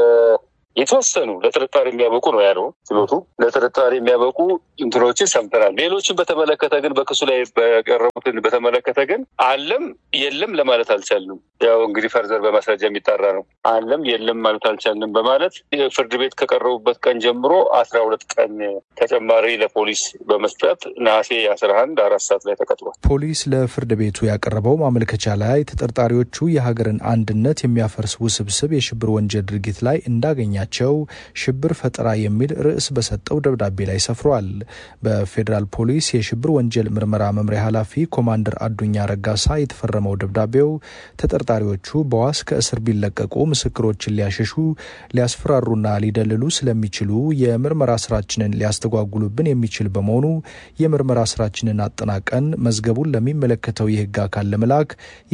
S12: የተወሰኑ ለጥርጣሬ የሚያበቁ ነው ያለው ችሎቱ። ለጥርጣሬ የሚያበቁ እንትኖችን ሰምተናል። ሌሎችን በተመለከተ ግን በክሱ ላይ በቀረቡትን በተመለከተ ግን አለም የለም ለማለት አልቻልንም። ያው እንግዲህ ፈርዘር በማስረጃ የሚጣራ ነው። አለም የለም ማለት አልቻልንም በማለት ፍርድ ቤት ከቀረቡበት ቀን ጀምሮ አስራ ሁለት ቀን ተጨማሪ ለፖሊስ በመስጠት ነሐሴ አስራ አንድ አራት ሰዓት ላይ ተቀጥሯል።
S5: ፖሊስ ለፍርድ ቤቱ ያቀረበው ማመልከቻ ላይ ተጠርጣሪዎቹ የሀገርን አንድነት የሚያፈርስ ውስብስብ የሽብር ወንጀል ድርጊት ላይ እንዳገኛ ቸው ሽብር ፈጠራ የሚል ርዕስ በሰጠው ደብዳቤ ላይ ሰፍሯል። በፌዴራል ፖሊስ የሽብር ወንጀል ምርመራ መምሪያ ኃላፊ ኮማንደር አዱኛ ረጋሳ የተፈረመው ደብዳቤው ተጠርጣሪዎቹ በዋስ ከእስር ቢለቀቁ ምስክሮችን ሊያሸሹ፣ ሊያስፈራሩና ሊደልሉ ስለሚችሉ የምርመራ ስራችንን ሊያስተጓጉሉብን የሚችል በመሆኑ የምርመራ ስራችንን አጠናቀን መዝገቡን ለሚመለከተው የህግ አካል ለመላክ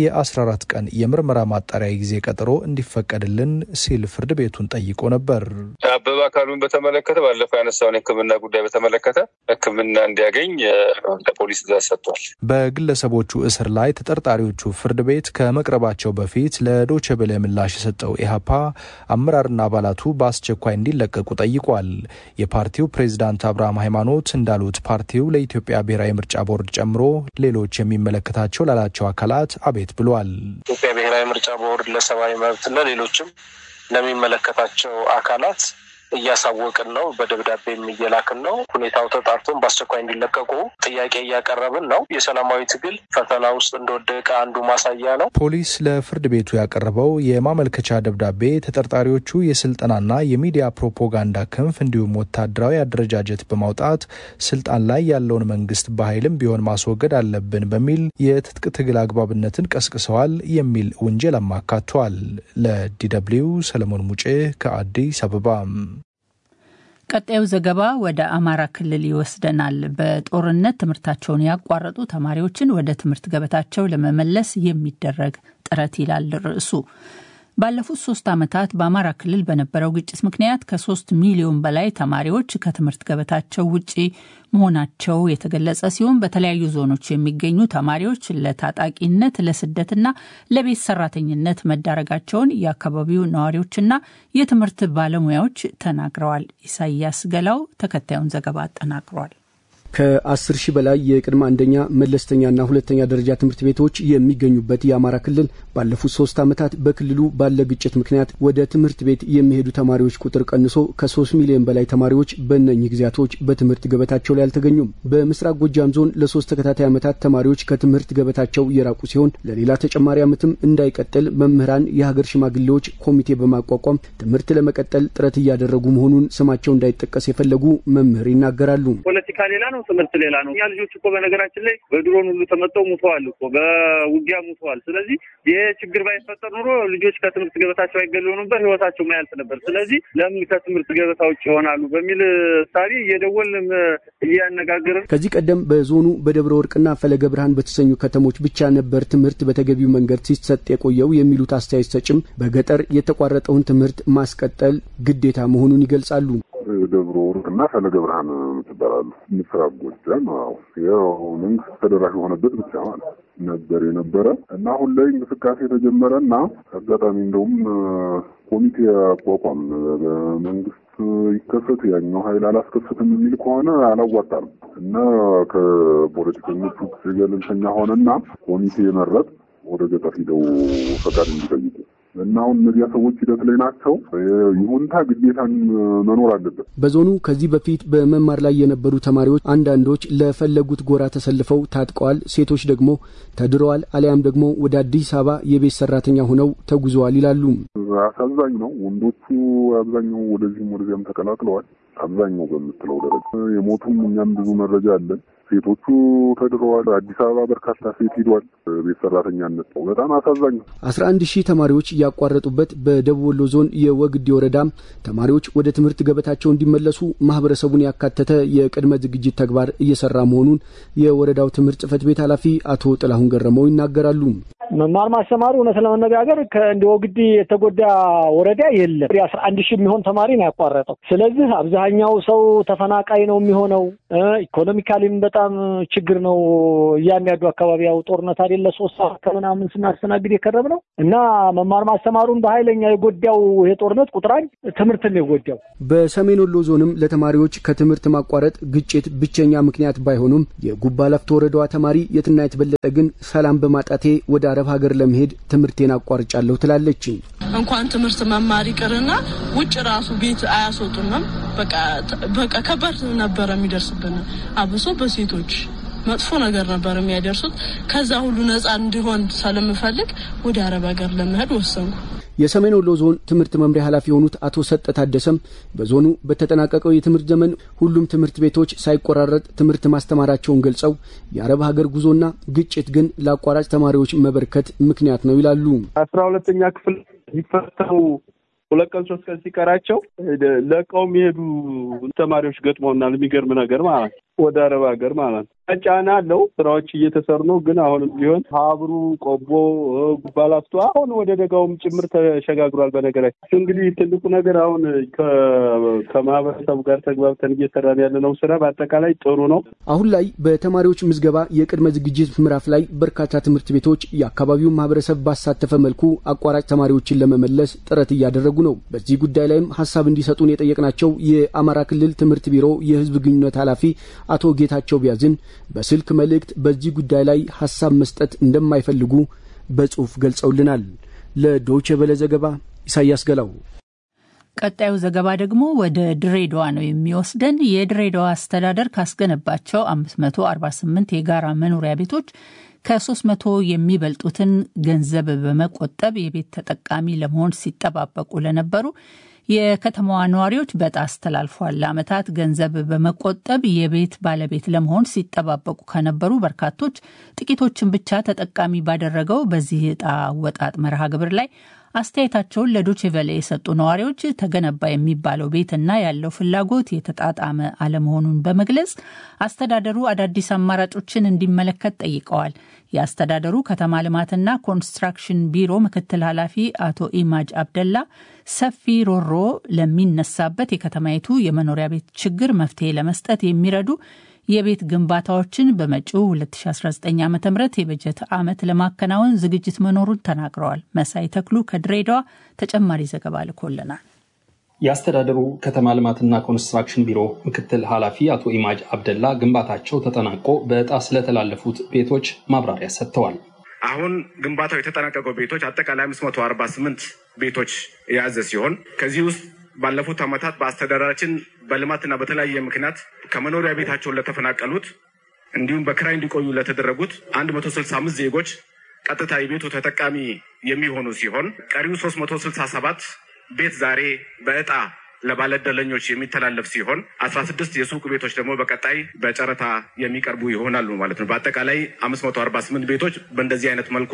S5: የ14 ቀን የምርመራ ማጣሪያ ጊዜ ቀጠሮ እንዲፈቀድልን ሲል ፍርድ ቤቱን ጠይቆ ነበር።
S12: አበበ አካሉን በተመለከተ ባለፈው ያነሳውን የሕክምና ጉዳይ በተመለከተ ሕክምና እንዲያገኝ ለፖሊስ ትዕዛዝ ሰጥቷል።
S5: በግለሰቦቹ እስር ላይ ተጠርጣሪዎቹ ፍርድ ቤት ከመቅረባቸው በፊት ለዶቼ ቬለ ምላሽ የሰጠው ኢህአፓ አመራርና አባላቱ በአስቸኳይ እንዲለቀቁ ጠይቋል። የፓርቲው ፕሬዚዳንት አብርሃም ሃይማኖት እንዳሉት ፓርቲው ለኢትዮጵያ ብሔራዊ ምርጫ ቦርድ ጨምሮ ሌሎች የሚመለከታቸው ላላቸው አካላት አቤት ብሏል።
S13: ኢትዮጵያ ብሔራዊ ምርጫ ቦርድ ለሰብአዊ መብትና ሌሎችም ለሚመለከታቸው አካላት እያሳወቅን ነው። በደብዳቤም እየላክን ነው። ሁኔታው ተጣርቶን በአስቸኳይ እንዲለቀቁ ጥያቄ እያቀረብን ነው። የሰላማዊ ትግል ፈተና ውስጥ እንደወደቀ አንዱ ማሳያ ነው።
S5: ፖሊስ ለፍርድ ቤቱ ያቀረበው የማመልከቻ ደብዳቤ ተጠርጣሪዎቹ የስልጠናና የሚዲያ ፕሮፓጋንዳ ክንፍ እንዲሁም ወታደራዊ አደረጃጀት በማውጣት ስልጣን ላይ ያለውን መንግስት በኃይልም ቢሆን ማስወገድ አለብን በሚል የትጥቅ ትግል አግባብነትን ቀስቅሰዋል የሚል ውንጀል አካቷል። ለዲደብሊው ሰለሞን ሙጬ ከአዲስ አበባ።
S3: ቀጣዩ ዘገባ ወደ አማራ ክልል ይወስደናል። በጦርነት ትምህርታቸውን ያቋረጡ ተማሪዎችን ወደ ትምህርት ገበታቸው ለመመለስ የሚደረግ ጥረት ይላል ርዕሱ። ባለፉት ሶስት ዓመታት በአማራ ክልል በነበረው ግጭት ምክንያት ከሶስት ሚሊዮን በላይ ተማሪዎች ከትምህርት ገበታቸው ውጪ መሆናቸው የተገለጸ ሲሆን በተለያዩ ዞኖች የሚገኙ ተማሪዎች ለታጣቂነት፣ ለስደትና ለቤት ሰራተኝነት መዳረጋቸውን የአካባቢው ነዋሪዎችና የትምህርት ባለሙያዎች ተናግረዋል። ኢሳያስ ገላው ተከታዩን ዘገባ አጠናቅሯል።
S14: ከአስር ሺህ በላይ የቅድመ አንደኛ መለስተኛና ሁለተኛ ደረጃ ትምህርት ቤቶች የሚገኙበት የአማራ ክልል ባለፉት ሶስት ዓመታት በክልሉ ባለ ግጭት ምክንያት ወደ ትምህርት ቤት የሚሄዱ ተማሪዎች ቁጥር ቀንሶ ከሶስት ሚሊዮን በላይ ተማሪዎች በእነኚህ ጊዜያቶች በትምህርት ገበታቸው ላይ አልተገኙም። በምስራቅ ጎጃም ዞን ለሶስት ተከታታይ ዓመታት ተማሪዎች ከትምህርት ገበታቸው የራቁ ሲሆን ለሌላ ተጨማሪ ዓመትም እንዳይቀጥል መምህራን፣ የሀገር ሽማግሌዎች ኮሚቴ በማቋቋም ትምህርት ለመቀጠል ጥረት እያደረጉ መሆኑን ስማቸው እንዳይጠቀስ የፈለጉ መምህር ይናገራሉ።
S15: ፖለቲካ ሌላ ነው፣ ትምህርት ሌላ ነው። እኛ ልጆች እኮ በነገራችን ላይ በድሮን ሁሉ ተመጠው ሙተዋል እኮ በውጊያ ሙተዋል። ስለዚህ ይሄ ችግር ባይፈጠር ኑሮ ልጆች ከትምህርት ገበታቸው አይገለሉ ነበር፣ ህይወታቸው ማያልፍ ነበር። ስለዚህ ለምን ከትምህርት ገበታ ውጭ ይሆናሉ በሚል ሳቢ እየደወልን እያነጋገርን
S14: ከዚህ ቀደም በዞኑ በደብረ ወርቅና ፈለገ ብርሃን በተሰኙ ከተሞች ብቻ ነበር ትምህርት በተገቢው መንገድ ሲሰጥ የቆየው የሚሉት አስተያየት ሰጭም በገጠር የተቋረጠውን ትምህርት ማስቀጠል ግዴታ መሆኑን ይገልጻሉ።
S16: ደብረ ወርቅና ፈለገ ብርሃን ትባላሉ። ምስራቅ ጎጃም ያው መንግስት ተደራሽ የሆነበት ብቻ ማለት ነበር የነበረ እና አሁን ላይ እንቅስቃሴ የተጀመረ እና አጋጣሚ እንደውም ኮሚቴ አቋቋም በመንግስት ይከሰት ያኛው ሀይል አላስከሰትም የሚል ከሆነ አላዋጣም እና ከፖለቲከኞቹ ገለልተኛ ሆነና ኮሚቴ መረጥ ወደ ገጠር ሂደው ፈቃድ እንዲጠይቁ እና አሁን እነዚያ ሰዎች ሂደት ላይ ናቸው። ይሁንታ ግዴታን መኖር አለበት።
S14: በዞኑ ከዚህ በፊት በመማር ላይ የነበሩ ተማሪዎች አንዳንዶች ለፈለጉት ጎራ ተሰልፈው ታጥቀዋል፣ ሴቶች ደግሞ ተድረዋል፣ አሊያም ደግሞ ወደ አዲስ አበባ የቤት ሰራተኛ ሆነው ተጉዘዋል ይላሉ።
S16: አሳዛኝ ነው። ወንዶቹ አብዛኛው ወደዚህም ወደዚያም ተቀላቅለዋል። አብዛኛው በምትለው ደረጃ የሞቱም እኛም ብዙ መረጃ አለን። ሴቶቹ ተድረዋል። አዲስ አበባ በርካታ ሴት ሂዷል። ቤት ሰራተኛነት ነው። በጣም አሳዛኝ ነው።
S14: አስራ አንድ ሺህ ተማሪዎች ያቋረጡበት በደቡብ ወሎ ዞን የወግዴ ወረዳ ተማሪዎች ወደ ትምህርት ገበታቸው እንዲመለሱ ማህበረሰቡን ያካተተ የቅድመ ዝግጅት ተግባር እየሰራ መሆኑን የወረዳው ትምህርት ጽሕፈት ቤት ኃላፊ አቶ ጥላሁን ገረመው ይናገራሉ።
S17: መማር ማስተማሩ እውነት ለመነጋገር ከእንደ ወግዲ የተጎዳ ወረዳ የለም። የአስራ አንድ ሺህ የሚሆን ተማሪ ነው ያቋረጠው። ስለዚህ አብዛኛው ሰው ተፈናቃይ ነው የሚሆነው። ኢኮኖሚካሊም በጣም ችግር ነው። እያንዳንዱ አካባቢ ያው ጦርነት አይደለ ሶስት ሰዓት ከምናምን ስናስተናግድ የከረም ነው እና መማር ማስተማሩን በኃይለኛ የጎዳው ይሄ ጦርነት ቁጥራኝ ትምህርትን ነው የጎዳው።
S14: በሰሜን ወሎ ዞንም ለተማሪዎች ከትምህርት ማቋረጥ ግጭት ብቸኛ ምክንያት ባይሆኑም የጉባ ላፍቶ ወረዳዋ ተማሪ የትናየት በለጠ ግን ሰላም በማጣቴ ወደ አረብ ሀገር ለመሄድ ትምህርቴን አቋርጫለሁ ትላለች።
S18: እንኳን ትምህርት መማር ይቅርና ውጭ ራሱ ቤት አያስወጡንም። በቃ ከባድ ነበረ የሚደርስብን አብሶ በሴቶች መጥፎ ነገር ነበር የሚያደርሱት። ከዛ ሁሉ ነጻ እንዲሆን ስለምፈልግ ወደ አረብ ሀገር ለመሄድ ወሰንኩ።
S14: የሰሜን ወሎ ዞን ትምህርት መምሪያ ኃላፊ የሆኑት አቶ ሰጠ ታደሰም በዞኑ በተጠናቀቀው የትምህርት ዘመን ሁሉም ትምህርት ቤቶች ሳይቆራረጥ ትምህርት ማስተማራቸውን ገልጸው የአረብ ሀገር ጉዞና ግጭት ግን ለአቋራጭ ተማሪዎች መበርከት ምክንያት ነው ይላሉ።
S19: አስራ ሁለተኛ ክፍል ሲፈተኑ ሁለት ቀን ሶስት ቀን ሲቀራቸው ለቀው የሚሄዱ ተማሪዎች ገጥመውናል። የሚገርም ነገር ማለት ነው። ወደ አረብ ሀገር ማለት ነው። ጫና አለው። ስራዎች እየተሰሩ ነው። ግን አሁንም ቢሆን ሀብሩ፣ ቆቦ፣ ጉባላፍቶ አሁን ወደ ደጋውም ጭምር ተሸጋግሯል። በነገራችን እንግዲህ ትልቁ ነገር አሁን ከማህበረሰቡ ጋር ተግባብተን እየሰራን ያለነው ስራ በአጠቃላይ ጥሩ ነው።
S14: አሁን ላይ በተማሪዎች ምዝገባ የቅድመ ዝግጅት ምዕራፍ ላይ በርካታ ትምህርት ቤቶች የአካባቢውን ማህበረሰብ ባሳተፈ መልኩ አቋራጭ ተማሪዎችን ለመመለስ ጥረት እያደረጉ ነው። በዚህ ጉዳይ ላይም ሀሳብ እንዲሰጡን የጠየቅናቸው የአማራ ክልል ትምህርት ቢሮ የህዝብ ግንኙነት ኃላፊ አቶ ጌታቸው ቢያዝን በስልክ መልእክት በዚህ ጉዳይ ላይ ሀሳብ መስጠት እንደማይፈልጉ በጽሁፍ ገልጸውልናል። ለዶይቼ ቬለ ዘገባ ኢሳያስ ገላው።
S3: ቀጣዩ ዘገባ ደግሞ ወደ ድሬዳዋ ነው የሚወስደን። የድሬዳዋ አስተዳደር ካስገነባቸው 548 የጋራ መኖሪያ ቤቶች ከ300 የሚበልጡትን ገንዘብ በመቆጠብ የቤት ተጠቃሚ ለመሆን ሲጠባበቁ ለነበሩ የከተማዋ ነዋሪዎች በዕጣ አስተላልፏል። ለዓመታት ገንዘብ በመቆጠብ የቤት ባለቤት ለመሆን ሲጠባበቁ ከነበሩ በርካቶች ጥቂቶችን ብቻ ተጠቃሚ ባደረገው በዚህ ዕጣ አወጣጥ መርሃ ግብር ላይ አስተያየታቸውን ለዶቼቬለ የሰጡ ነዋሪዎች ተገነባ የሚባለው ቤትና ያለው ፍላጎት የተጣጣመ አለመሆኑን በመግለጽ አስተዳደሩ አዳዲስ አማራጮችን እንዲመለከት ጠይቀዋል። የአስተዳደሩ ከተማ ልማትና ኮንስትራክሽን ቢሮ ምክትል ኃላፊ አቶ ኢማጅ አብደላ ሰፊ ሮሮ ለሚነሳበት የከተማይቱ የመኖሪያ ቤት ችግር መፍትሄ ለመስጠት የሚረዱ የቤት ግንባታዎችን በመጪው 2019 ዓ ም የበጀት ዓመት ለማከናወን ዝግጅት መኖሩን ተናግረዋል። መሳይ ተክሉ ከድሬዳዋ ተጨማሪ ዘገባ ልኮልናል።
S20: የአስተዳደሩ ከተማ ልማትና ኮንስትራክሽን ቢሮ ምክትል ኃላፊ አቶ ኢማጅ አብደላ ግንባታቸው ተጠናቆ በዕጣ ስለተላለፉት ቤቶች ማብራሪያ ሰጥተዋል።
S21: አሁን ግንባታው የተጠናቀቀው ቤቶች አጠቃላይ አምስት መቶ አርባ ስምንት ቤቶች የያዘ ሲሆን ከዚህ ውስጥ ባለፉት ዓመታት በአስተዳደራችን በልማትና በተለያየ ምክንያት ከመኖሪያ ቤታቸውን ለተፈናቀሉት እንዲሁም በክራይ እንዲቆዩ ለተደረጉት አንድ መቶ ስልሳ አምስት ዜጎች ቀጥታ የቤቱ ተጠቃሚ የሚሆኑ ሲሆን ቀሪው ሶስት መቶ ስልሳ ሰባት ቤት ዛሬ በዕጣ ለባለዕድለኞች የሚተላለፍ ሲሆን አስራ ስድስት የሱቅ ቤቶች ደግሞ በቀጣይ በጨረታ የሚቀርቡ ይሆናሉ ማለት ነው። በአጠቃላይ አምስት መቶ አርባ ስምንት ቤቶች በእንደዚህ አይነት መልኩ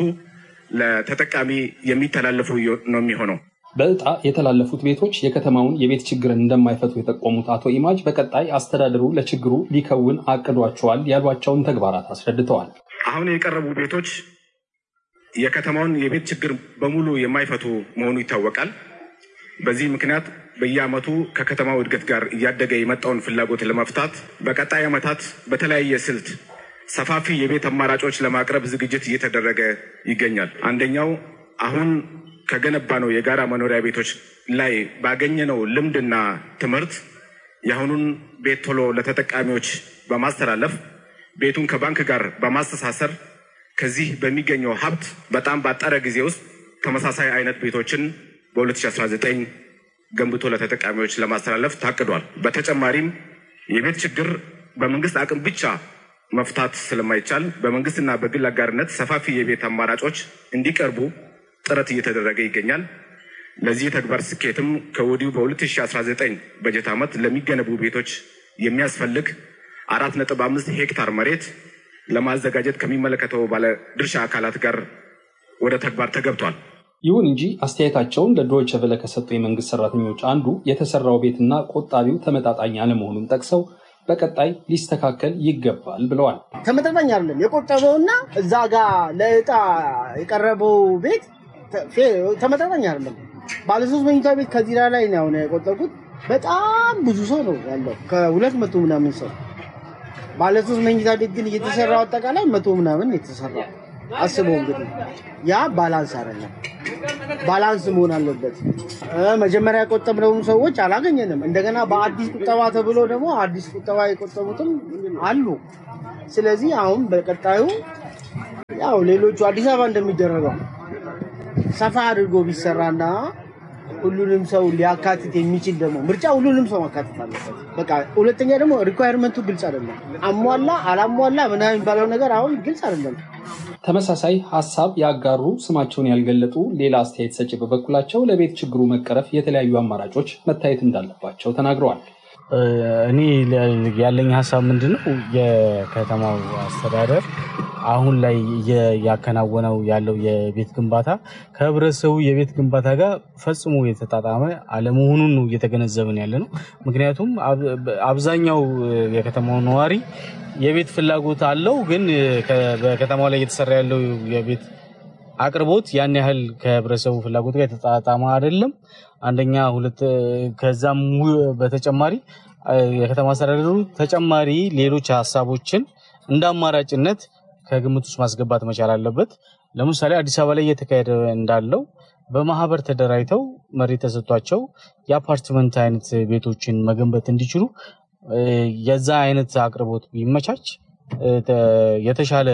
S21: ለተጠቃሚ የሚተላለፉ ነው የሚሆነው።
S20: በዕጣ የተላለፉት ቤቶች የከተማውን የቤት ችግርን እንደማይፈቱ የጠቆሙት አቶ ኢማጅ በቀጣይ አስተዳደሩ ለችግሩ ሊከውን አቅዷቸዋል ያሏቸውን ተግባራት አስረድተዋል።
S21: አሁን የቀረቡ ቤቶች የከተማውን የቤት ችግር በሙሉ የማይፈቱ መሆኑ ይታወቃል። በዚህ ምክንያት በየዓመቱ ከከተማው እድገት ጋር እያደገ የመጣውን ፍላጎት ለመፍታት በቀጣይ ዓመታት በተለያየ ስልት ሰፋፊ የቤት አማራጮች ለማቅረብ ዝግጅት እየተደረገ ይገኛል። አንደኛው አሁን ከገነባ ነው የጋራ መኖሪያ ቤቶች ላይ ባገኘነው ልምድና ትምህርት የአሁኑን ቤት ቶሎ ለተጠቃሚዎች በማስተላለፍ ቤቱን ከባንክ ጋር በማስተሳሰር ከዚህ በሚገኘው ሀብት በጣም ባጠረ ጊዜ ውስጥ ተመሳሳይ አይነት ቤቶችን በ2019 ገንብቶ ለተጠቃሚዎች ለማስተላለፍ ታቅዷል። በተጨማሪም የቤት ችግር በመንግስት አቅም ብቻ መፍታት ስለማይቻል በመንግስትና በግል አጋርነት ሰፋፊ የቤት አማራጮች እንዲቀርቡ ጥረት እየተደረገ ይገኛል። ለዚህ ተግባር ስኬትም ከወዲሁ በ2019 በጀት ዓመት ለሚገነቡ ቤቶች የሚያስፈልግ አራት ነጥብ አምስት ሄክታር መሬት ለማዘጋጀት ከሚመለከተው ባለ ድርሻ አካላት ጋር ወደ ተግባር ተገብቷል።
S20: ይሁን እንጂ አስተያየታቸውን ለዶይቸ ቬለ ከሰጡ የመንግስት ሰራተኞች አንዱ የተሰራው ቤትና ቆጣቢው ተመጣጣኝ አለመሆኑን ጠቅሰው በቀጣይ ሊስተካከል ይገባል ብለዋል።
S2: ተመጣጣኝ አይደለም። የቆጠበውና እዛ ጋር ለእጣ የቀረበው ቤት ተመጣጣኝ አይደለም። ባለሶስት መኝታ ቤት ከዚራ ላይ ነው አሁን የቆጠብኩት። በጣም ብዙ ሰው ነው ያለው፣ ከሁለት መቶ ምናምን ሰው። ባለሶስት መኝታ ቤት ግን እየተሰራው አጠቃላይ መቶ ምናምን የተሰራው አስበው እንግዲህ ያ ባላንስ አይደለም። ባላንስ መሆን አለበት። መጀመሪያ የቆጠብነውን ሰዎች አላገኘንም። እንደገና በአዲስ ቁጠባ ተብሎ ደግሞ አዲስ ቁጠባ የቆጠቡትም አሉ። ስለዚህ አሁን በቀጣዩ ያው ሌሎቹ አዲስ አበባ እንደሚደረገው ሰፋ አድርጎ ቢሰራና ሁሉንም ሰው ሊያካትት የሚችል ደግሞ ምርጫ ሁሉንም ሰው ማካተት አለበት። በቃ ሁለተኛ ደግሞ ሪኳየርመንቱ ግልጽ አይደለም። አሟላ አላሟላ ምናምን የሚባለው ነገር አሁን ግልጽ አይደለም።
S20: ተመሳሳይ ሀሳብ ያጋሩ ስማቸውን ያልገለጡ ሌላ አስተያየት ሰጪ በበኩላቸው ለቤት ችግሩ መቀረፍ የተለያዩ አማራጮች መታየት እንዳለባቸው ተናግረዋል።
S22: እኔ ያለኝ ሀሳብ ምንድን ነው የከተማው አስተዳደር አሁን ላይ እያከናወነው ያለው የቤት ግንባታ ከህብረተሰቡ የቤት ግንባታ ጋር ፈጽሞ የተጣጣመ አለመሆኑን ነው እየተገነዘብን ያለ ነው። ምክንያቱም አብዛኛው የከተማው ነዋሪ የቤት ፍላጎት አለው፣ ግን በከተማው ላይ እየተሰራ ያለው የቤት አቅርቦት ያን ያህል ከህብረተሰቡ ፍላጎት ጋር የተጣጣመ አይደለም። አንደኛ ሁለት ከዛም በተጨማሪ የከተማ አስተዳደሩ ተጨማሪ ሌሎች ሀሳቦችን እንደ አማራጭነት ከግምት ውስጥ ማስገባት መቻል አለበት። ለምሳሌ አዲስ አበባ ላይ እየተካሄደ እንዳለው በማህበር ተደራጅተው መሬት ተሰጥቷቸው የአፓርትመንት አይነት ቤቶችን መገንባት እንዲችሉ የዛ አይነት አቅርቦት ቢመቻች የተሻለ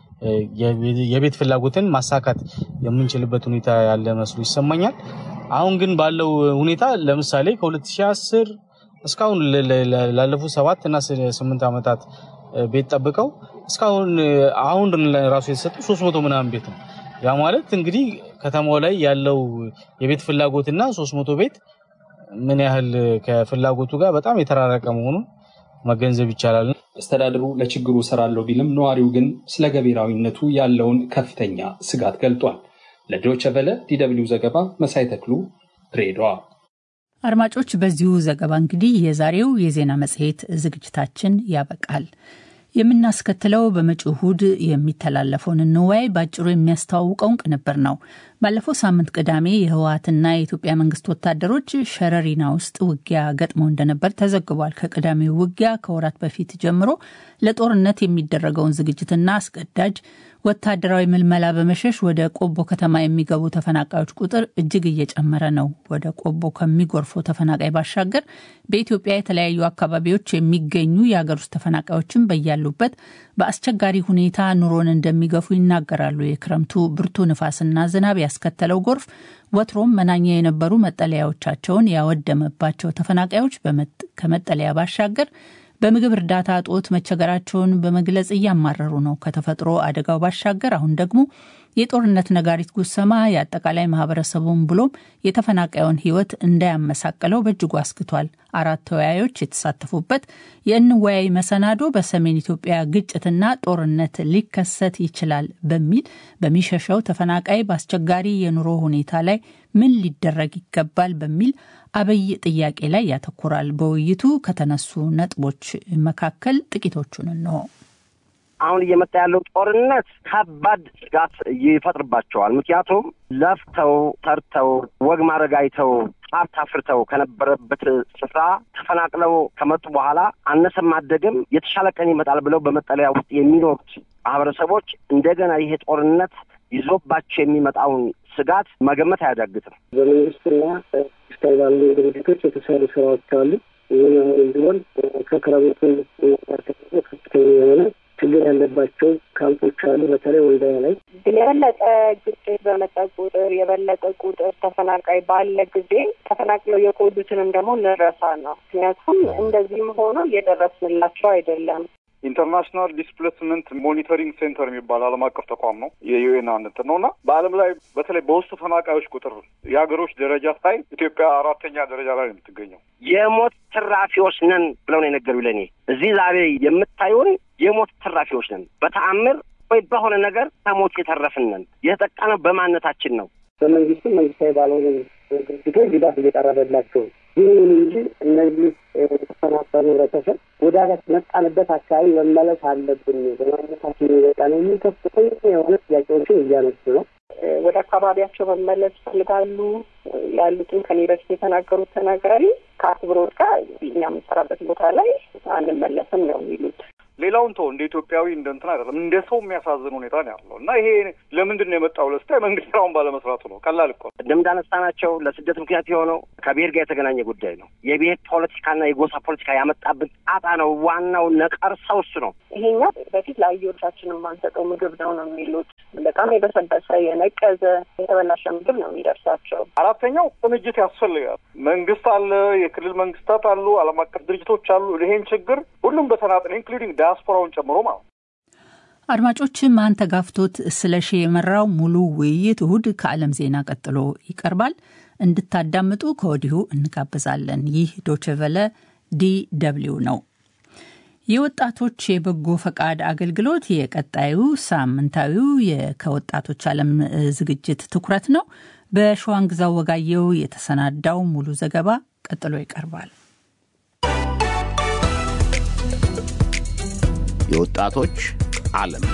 S22: የቤት ፍላጎትን ማሳካት የምንችልበት ሁኔታ ያለ መስሎ ይሰማኛል። አሁን ግን ባለው ሁኔታ ለምሳሌ ከ2010 እስካሁን ላለፉት ሰባት እና ስምንት ዓመታት ቤት ጠብቀው እስካሁን አሁን ራሱ የተሰጡ ሶስት መቶ ምናምን ቤት ነው። ያ ማለት እንግዲህ ከተማው ላይ ያለው የቤት ፍላጎትና ሶስት መቶ ቤት ምን ያህል ከፍላጎቱ ጋር በጣም የተራረቀ መሆኑን መገንዘብ ይቻላል።
S20: አስተዳደሩ ለችግሩ እሰራለሁ ቢልም ነዋሪው ግን ስለ ገቢራዊነቱ ያለውን ከፍተኛ ስጋት ገልጧል። ለዶይቼ ቬለ ዲደብሊው ዘገባ መሳይ ተክሉ ድሬዳዋ።
S3: አድማጮች፣ በዚሁ ዘገባ እንግዲህ የዛሬው የዜና መጽሔት ዝግጅታችን ያበቃል። የምናስከትለው በመጪው እሁድ የሚተላለፈውን እንወያይ በአጭሩ የሚያስተዋውቀውን ቅንብር ነው። ባለፈው ሳምንት ቅዳሜ የህወሀትና የኢትዮጵያ መንግስት ወታደሮች ሸረሪና ውስጥ ውጊያ ገጥመው እንደነበር ተዘግቧል። ከቅዳሜው ውጊያ ከወራት በፊት ጀምሮ ለጦርነት የሚደረገውን ዝግጅትና አስገዳጅ ወታደራዊ ምልመላ በመሸሽ ወደ ቆቦ ከተማ የሚገቡ ተፈናቃዮች ቁጥር እጅግ እየጨመረ ነው። ወደ ቆቦ ከሚጎርፉ ተፈናቃይ ባሻገር በኢትዮጵያ የተለያዩ አካባቢዎች የሚገኙ የሀገር ውስጥ ተፈናቃዮችን በያሉበት በአስቸጋሪ ሁኔታ ኑሮን እንደሚገፉ ይናገራሉ። የክረምቱ ብርቱ ንፋስና ዝናብ ያስከተለው ጎርፍ ወትሮም መናኛ የነበሩ መጠለያዎቻቸውን ያወደመባቸው ተፈናቃዮች ከመጠለያ ባሻገር በምግብ እርዳታ እጦት መቸገራቸውን በመግለጽ እያማረሩ ነው። ከተፈጥሮ አደጋው ባሻገር አሁን ደግሞ የጦርነት ነጋሪት ጉሰማ የአጠቃላይ ማህበረሰቡን ብሎም የተፈናቃዩን ሕይወት እንዳያመሳቅለው በእጅጉ አስክቷል። አራት ተወያዮች የተሳተፉበት የእንወያይ መሰናዶ በሰሜን ኢትዮጵያ ግጭትና ጦርነት ሊከሰት ይችላል በሚል በሚሸሸው ተፈናቃይ በአስቸጋሪ የኑሮ ሁኔታ ላይ ምን ሊደረግ ይገባል በሚል አብይ ጥያቄ ላይ ያተኩራል። በውይይቱ ከተነሱ ነጥቦች መካከል ጥቂቶቹን እንሆ።
S23: አሁን እየመጣ ያለው ጦርነት ከባድ ስጋት ይፈጥርባቸዋል። ምክንያቱም ለፍተው ተርተው ወግ ማድረግ አይተው ሀብት አፍርተው ከነበረበት ስፍራ ተፈናቅለው ከመጡ በኋላ አነሰም አደገም የተሻለ ቀን ይመጣል ብለው በመጠለያ ውስጥ የሚኖሩት ማህበረሰቦች እንደገና ይሄ ጦርነት ይዞባቸው የሚመጣውን ስጋት መገመት አያዳግትም።
S24: በመንግስትና ስታይ ባሉ ድርጅቶች የተሰሩ ስራዎች አሉ። ይህን አሁን ቢሆን ከክረምቱ ከፍተኛ የሆነ ችግር ያለባቸው ካምፖች አሉ። በተለይ ወልዳያ ላይ
S25: የበለጠ ግጭት በመጣ ቁጥር የበለጠ ቁጥር ተፈናቃይ ባለ ጊዜ ተፈናቅለው የቆዩትንም ደግሞ እንረሳ ነው። ምክንያቱም እንደዚህም ሆኖ እየደረስንላቸው አይደለም።
S1: ኢንተርናሽናል ዲስፕሌስመንት ሞኒተሪንግ ሴንተር የሚባል ዓለም አቀፍ ተቋም ነው። የዩኤን እንትን ነው እና በዓለም ላይ በተለይ በውስጡ ተፈናቃዮች ቁጥር የሀገሮች ደረጃ ሳይ ኢትዮጵያ አራተኛ ደረጃ ላይ ነው የምትገኘው።
S23: የሞት ትራፊዎች ነን ብለው ነው የነገሩ ለኔ እዚህ ዛሬ የምታዩን የሞት ትራፊዎች ነን። በተአምር ወይ በሆነ ነገር ከሞት የተረፍን ነን። የተጠቃነው በማንነታችን ነው።
S24: በመንግስትም መንግስታዊ ባልሆኑ ድርጅቶች ድጋፍ እየቀረበላቸው ይሁን እንጂ እነዚህ የተፈናቀሉ ህብረተሰብ ወደ መጣንበት አካባቢ መመለስ አለብን፣ በማንነታችን የወጣ ነው የሚል ከፍተኛ የሆነ ጥያቄዎችን እያነሱ ነው።
S25: ወደ አካባቢያቸው መመለስ ይፈልጋሉ ያሉትን ከኔ በፊት የተናገሩት ተናጋሪ ከአክብሮት ጋር እኛ የምንሰራበት ቦታ ላይ አንመለስም ነው የሚሉት።
S1: ሌላውን ተው እንደ ኢትዮጵያዊ እንደ እንትን አይደለም እንደ ሰው የሚያሳዝን ሁኔታ ነው ያለው እና ይሄ ለምንድን ነው የመጣው ለስታይ መንግስት ስራውን ባለመስራቱ ነው። ቀላል እኮ
S23: ቅድም እንዳነሳናቸው ለስደት ምክንያት የሆነው ከብሔር ጋር የተገናኘ ጉዳይ ነው። የብሔር ፖለቲካና የጎሳ ፖለቲካ ያመጣብን ጣጣ ነው። ዋናው ነቀርሳው እሱ ነው።
S25: ይሄኛው በፊት ለአየሮቻችን የማንሰጠው ምግብ ነው ነው የሚሉት። በጣም የበሰበሰ የነቀዘ የተበላሸ ምግብ ነው የሚደርሳቸው።
S1: አራተኛው ቅንጅት ያስፈልጋል። መንግስት አለ፣ የክልል መንግስታት አሉ፣ ዓለም አቀፍ ድርጅቶች አሉ። ይሄን ችግር ሁሉም በተናጠል ኢንክሉዲንግ ዲያስፖራውን ጨምሮ ማለት
S3: አድማጮች ማን ተጋፍቶት ስለሺ የመራው ሙሉ ውይይት እሁድ ከዓለም ዜና ቀጥሎ ይቀርባል። እንድታዳምጡ ከወዲሁ እንጋብዛለን። ይህ ዶችቨለ ዲ ደብልዩ ነው። የወጣቶች የበጎ ፈቃድ አገልግሎት የቀጣዩ ሳምንታዊው ከወጣቶች ዓለም ዝግጅት ትኩረት ነው። በሸዋንግዛው ወጋየው የተሰናዳው ሙሉ ዘገባ ቀጥሎ ይቀርባል።
S4: የወጣቶች ዓለም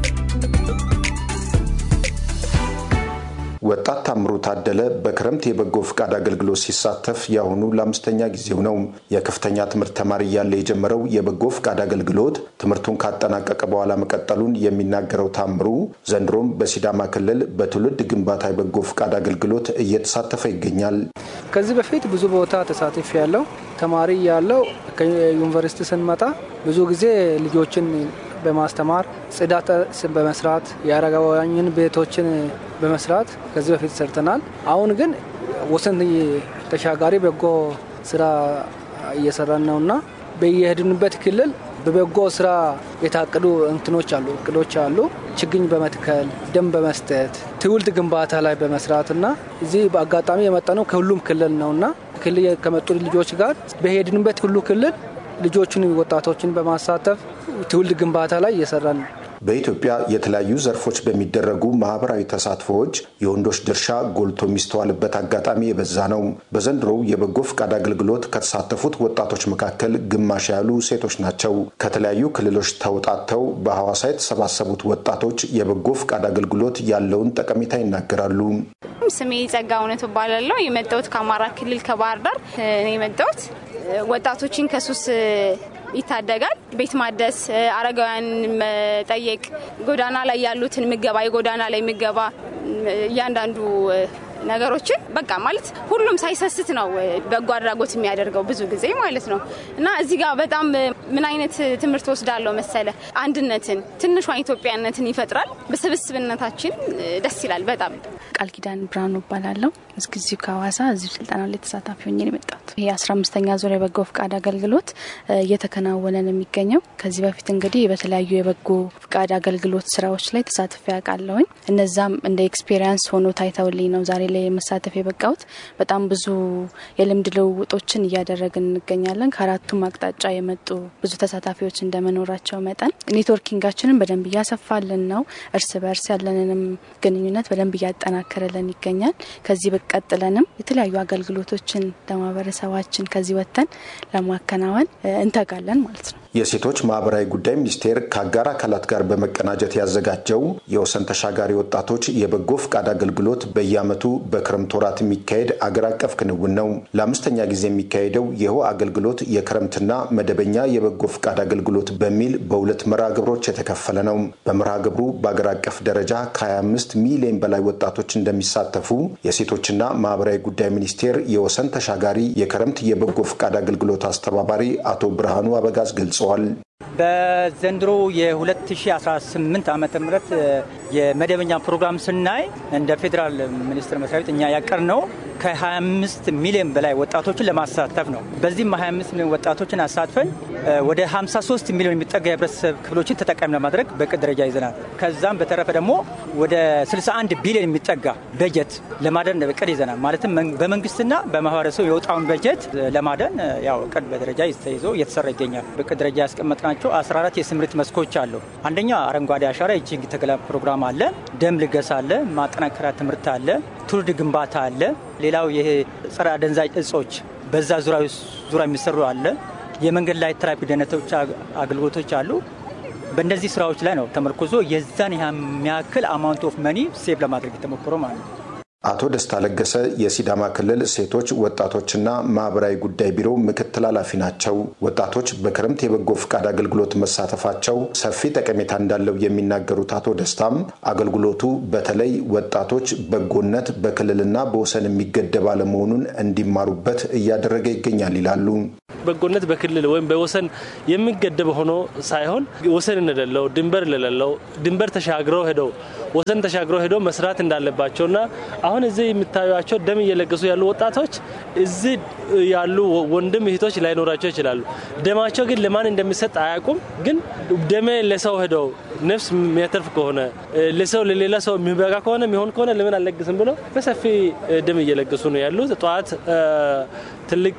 S6: ወጣት ታምሩ ታደለ በክረምት የበጎ ፍቃድ አገልግሎት ሲሳተፍ የአሁኑ ለአምስተኛ ጊዜው ነው። የከፍተኛ ትምህርት ተማሪ እያለ የጀመረው የበጎ ፍቃድ አገልግሎት ትምህርቱን ካጠናቀቀ በኋላ መቀጠሉን የሚናገረው ታምሩ ዘንድሮም በሲዳማ ክልል በትውልድ ግንባታ የበጎ ፍቃድ አገልግሎት እየተሳተፈ ይገኛል።
S7: ከዚህ በፊት ብዙ ቦታ ተሳትፍ ያለው ተማሪ ያለው ከዩኒቨርሲቲ ስንመጣ ብዙ ጊዜ ልጆችን በማስተማር ጽዳት በመስራት የአረጋውያንን ቤቶችን በመስራት ከዚህ በፊት ሰርተናል። አሁን ግን ወሰን ተሻጋሪ በጎ ስራ እየሰራን ነውና በየሄድንበት ክልል በበጎ ስራ የታቀዱ እንትኖች አሉ፣ እቅዶች አሉ። ችግኝ በመትከል ደም በመስጠት ትውልድ ግንባታ ላይ በመስራትና እዚህ በአጋጣሚ የመጣነው ከሁሉም ክልል ነውና ክልል ከመጡ ልጆች ጋር በሄድንበት ሁሉ ክልል ልጆቹን ወጣቶችን በማሳተፍ ትውልድ ግንባታ ላይ እየሰራን ነው።
S6: በኢትዮጵያ የተለያዩ ዘርፎች በሚደረጉ ማህበራዊ ተሳትፎዎች የወንዶች ድርሻ ጎልቶ የሚስተዋልበት አጋጣሚ የበዛ ነው። በዘንድሮው የበጎ ፍቃድ አገልግሎት ከተሳተፉት ወጣቶች መካከል ግማሽ ያሉ ሴቶች ናቸው። ከተለያዩ ክልሎች ተውጣተው በሐዋሳ የተሰባሰቡት ወጣቶች የበጎ ፍቃድ አገልግሎት ያለውን ጠቀሜታ ይናገራሉ።
S8: ስሜ ጸጋ እውነት እባላለሁ። የመጣሁት ከአማራ ክልል ከባህር ዳር የመጣሁት ወጣቶችን ከሱስ ይታደጋል። ቤት ማደስ፣ አረጋውያን መጠየቅ፣ ጎዳና ላይ ያሉትን ምገባ፣ የጎዳና ላይ ምገባ እያንዳንዱ ነገሮችን በቃ ማለት ሁሉም ሳይሰስት ነው በጎ አድራጎት የሚያደርገው ብዙ ጊዜ ማለት ነው። እና እዚህ ጋር በጣም ምን አይነት ትምህርት ወስዳለሁ መሰለ፣ አንድነትን ትንሿን ኢትዮጵያነትን ይፈጥራል። በስብስብነታችን ደስ ይላል በጣም።
S26: ቃል ኪዳን ብርሃኑ እባላለሁ። እዚሁ ከሐዋሳ እዚሁ ስልጠና ላይ ተሳታፊ ሆኜ ነው የመጣሁት። ይህ አስራ አምስተኛ ዙር የበጎ ፍቃድ አገልግሎት እየተከናወነ ነው የሚገኘው። ከዚህ በፊት እንግዲህ በተለያዩ የበጎ ፍቃድ አገልግሎት ስራዎች ላይ ተሳትፌ ያውቃለሁኝ። እነዛም እንደ ኤክስፔሪንስ ሆኖ ታይተውልኝ ነው ዛሬ ላይ መሳተፍ የበቃሁት። በጣም ብዙ የልምድ ልውውጦችን እያደረግን እንገኛለን። ከአራቱም አቅጣጫ የመጡ ብዙ ተሳታፊዎች እንደመኖራቸው መጠን ኔትወርኪንጋችንን በደንብ እያሰፋልን ነው። እርስ በእርስ ያለንንም ግንኙነት በደንብ እያጠናከረልን ይገኛል። ከዚህ ቀጥለንም የተለያዩ አገልግሎቶችን ለማህበረሰባችን ከዚህ ወጥተን ለማከናወን እንተጋለን ማለት ነው።
S6: የሴቶች ማህበራዊ ጉዳይ ሚኒስቴር ከአጋር አካላት ጋር በመቀናጀት ያዘጋጀው የወሰን ተሻጋሪ ወጣቶች የበጎ ፍቃድ አገልግሎት በየዓመቱ በክረምት ወራት የሚካሄድ አገር አቀፍ ክንውን ነው። ለአምስተኛ ጊዜ የሚካሄደው ይኸው አገልግሎት የክረምትና መደበኛ የበጎ ፍቃድ አገልግሎት በሚል በሁለት መርሃ ግብሮች የተከፈለ ነው። በመርሃ ግብሩ በአገር አቀፍ ደረጃ ከ25 ሚሊዮን በላይ ወጣቶች እንደሚሳተፉ የሴቶችና ማህበራዊ ጉዳይ ሚኒስቴር የወሰን ተሻጋሪ የክረምት የበጎ ፍቃድ አገልግሎት አስተባባሪ አቶ ብርሃኑ አበጋዝ ገልጸዋል።
S27: በዘንድሮ የ2018 ዓ ም የመደበኛ ፕሮግራም ስናይ እንደ ፌዴራል ሚኒስቴር መስሪያ ቤት እኛ ያቀር ነው ከ25 ሚሊዮን በላይ ወጣቶችን ለማሳተፍ ነው። በዚህም 25 ሚሊዮን ወጣቶችን አሳትፈን ወደ 53 ሚሊዮን የሚጠጋ የህብረተሰብ ክፍሎችን ተጠቃሚ ለማድረግ በቅድ ደረጃ ይዘናል። ከዛም በተረፈ ደግሞ ወደ 61 ቢሊዮን የሚጠጋ በጀት ለማደን እቅድ ይዘናል። ማለትም በመንግስትና በማህበረሰቡ የወጣውን በጀት ለማደን ያው እቅድ በደረጃ ተይዞ እየተሰራ ይገኛል። በቅድ ደረጃ ያስቀመጥናቸው 14 የስምሪት መስኮች አሉ። አንደኛ አረንጓዴ አሻራ የችግኝ ተከላ ፕሮግራም አለ፣ ደም ልገሳ አለ፣ ማጠናከሪያ ትምህርት አለ፣ ትውልድ ግንባታ አለ። ሌላው ይሄ ጸረ አደንዛዥ እጾች በዛ ዙሪያ የሚሰሩ አለ። የመንገድ ላይ ትራፊክ ደህንነቶች አገልግሎቶች አሉ። በእነዚህ ስራዎች ላይ ነው ተመርኮዞ የዛን የሚያክል አማውንት ኦፍ መኒ ሴቭ ለማድረግ የተሞክሮ ማለት ነው።
S6: አቶ ደስታ ለገሰ የሲዳማ ክልል ሴቶች ወጣቶችና ማህበራዊ ጉዳይ ቢሮ ምክትል ኃላፊ ናቸው። ወጣቶች በክረምት የበጎ ፍቃድ አገልግሎት መሳተፋቸው ሰፊ ጠቀሜታ እንዳለው የሚናገሩት አቶ ደስታም አገልግሎቱ በተለይ ወጣቶች በጎነት በክልልና በወሰን የሚገደብ አለመሆኑን እንዲማሩበት እያደረገ ይገኛል ይላሉ።
S5: በጎነት በክልል ወይም በወሰን የሚገደብ ሆኖ ሳይሆን ወሰን እንደሌለው ድንበር እንደሌለው ድንበር ተሻግረው ሄደው ወሰን ተሻግረው ሄደው መስራት እንዳለባቸውና አሁን እዚህ የምታዩቸው ደም እየለገሱ ያሉ ወጣቶች እዚህ ያሉ ወንድም እህቶች ላይኖራቸው ይችላሉ። ደማቸው ግን ለማን እንደሚሰጥ አያውቁም። ግን ደሜ ለሰው ሄደው ነፍስ የሚያተርፍ ከሆነ ለሰው ለሌላ ሰው የሚበቃ ከሆነ የሚሆን ከሆነ ለምን አልለግስም ብሎ በሰፊ ደም እየለገሱ ነው ያሉት። ጠዋት ትልቅ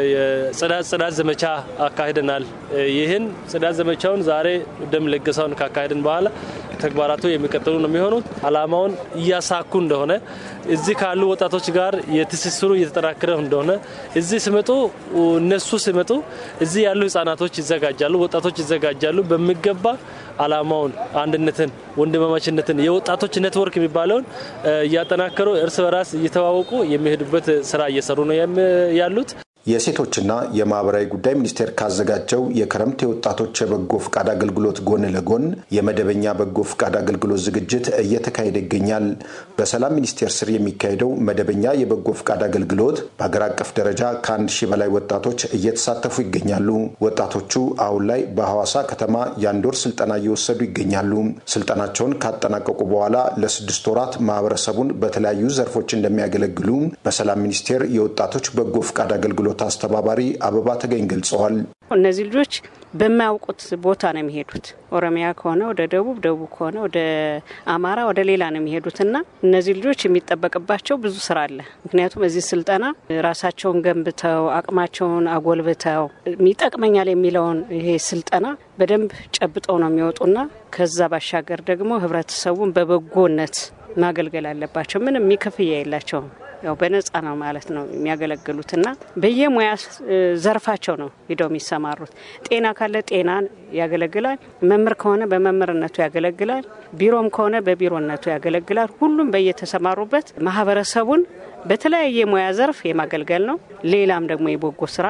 S5: ጽዳት ዘመቻ አካሂደናል። ይህን ጽዳት ዘመቻውን ዛሬ ደም ለገሳውን ካካሄድን በኋላ ተግባራቱ የሚቀጥሉ ነው የሚሆኑት። አላማውን እያሳኩ እንደሆነ እዚህ ካሉ ወጣቶች ጋር የትስስሩ እየተጠናከረ እንደሆነ እዚህ ሲመጡ እነሱ ሲመጡ እዚህ ያሉ ህጻናቶች ይዘጋጃሉ፣ ወጣቶች ይዘጋጃሉ። በሚገባ አላማውን፣ አንድነትን፣ ወንድማማችነትን የወጣቶች ኔትወርክ የሚባለውን እያጠናከሩ እርስ በራስ እየተዋወቁ የሚሄዱበት ስራ እየሰሩ ነው ያሉት።
S6: የሴቶችና የማህበራዊ ጉዳይ ሚኒስቴር ካዘጋጀው የክረምት የወጣቶች የበጎ ፍቃድ አገልግሎት ጎን ለጎን የመደበኛ በጎ ፍቃድ አገልግሎት ዝግጅት እየተካሄደ ይገኛል። በሰላም ሚኒስቴር ስር የሚካሄደው መደበኛ የበጎ ፍቃድ አገልግሎት በሀገር አቀፍ ደረጃ ከአንድ ሺህ በላይ ወጣቶች እየተሳተፉ ይገኛሉ። ወጣቶቹ አሁን ላይ በሐዋሳ ከተማ የአንድ ወር ስልጠና እየወሰዱ ይገኛሉ። ስልጠናቸውን ካጠናቀቁ በኋላ ለስድስት ወራት ማህበረሰቡን በተለያዩ ዘርፎች እንደሚያገለግሉ በሰላም ሚኒስቴር የወጣቶች በጎ ፍቃድ አገልግሎት አስተባባሪ አበባ ተገኝ ገልጸዋል።
S9: እነዚህ ልጆች በማያውቁት ቦታ ነው የሚሄዱት። ኦሮሚያ ከሆነ ወደ ደቡብ፣ ደቡብ ከሆነ ወደ አማራ፣ ወደ ሌላ ነው የሚሄዱት እና እነዚህ ልጆች የሚጠበቅባቸው ብዙ ስራ አለ። ምክንያቱም እዚህ ስልጠና ራሳቸውን ገንብተው አቅማቸውን አጎልብተው ይጠቅመኛል የሚለውን ይሄ ስልጠና በደንብ ጨብጠው ነው የሚወጡና ከዛ ባሻገር ደግሞ ህብረተሰቡን በበጎነት ማገልገል አለባቸው። ምንም የሚከፍያ የላቸውም። ያው በነጻ ነው ማለት ነው የሚያገለግሉትና በየሙያ ዘርፋቸው ነው ሂደው የሚሰማሩት። ጤና ካለ ጤናን ያገለግላል። መምህር ከሆነ በመምህርነቱ ያገለግላል። ቢሮም ከሆነ በቢሮነቱ ያገለግላል። ሁሉም በየተሰማሩበት ማህበረሰቡን በተለያየ ሙያ ዘርፍ የማገልገል ነው። ሌላም ደግሞ የበጎ ስራ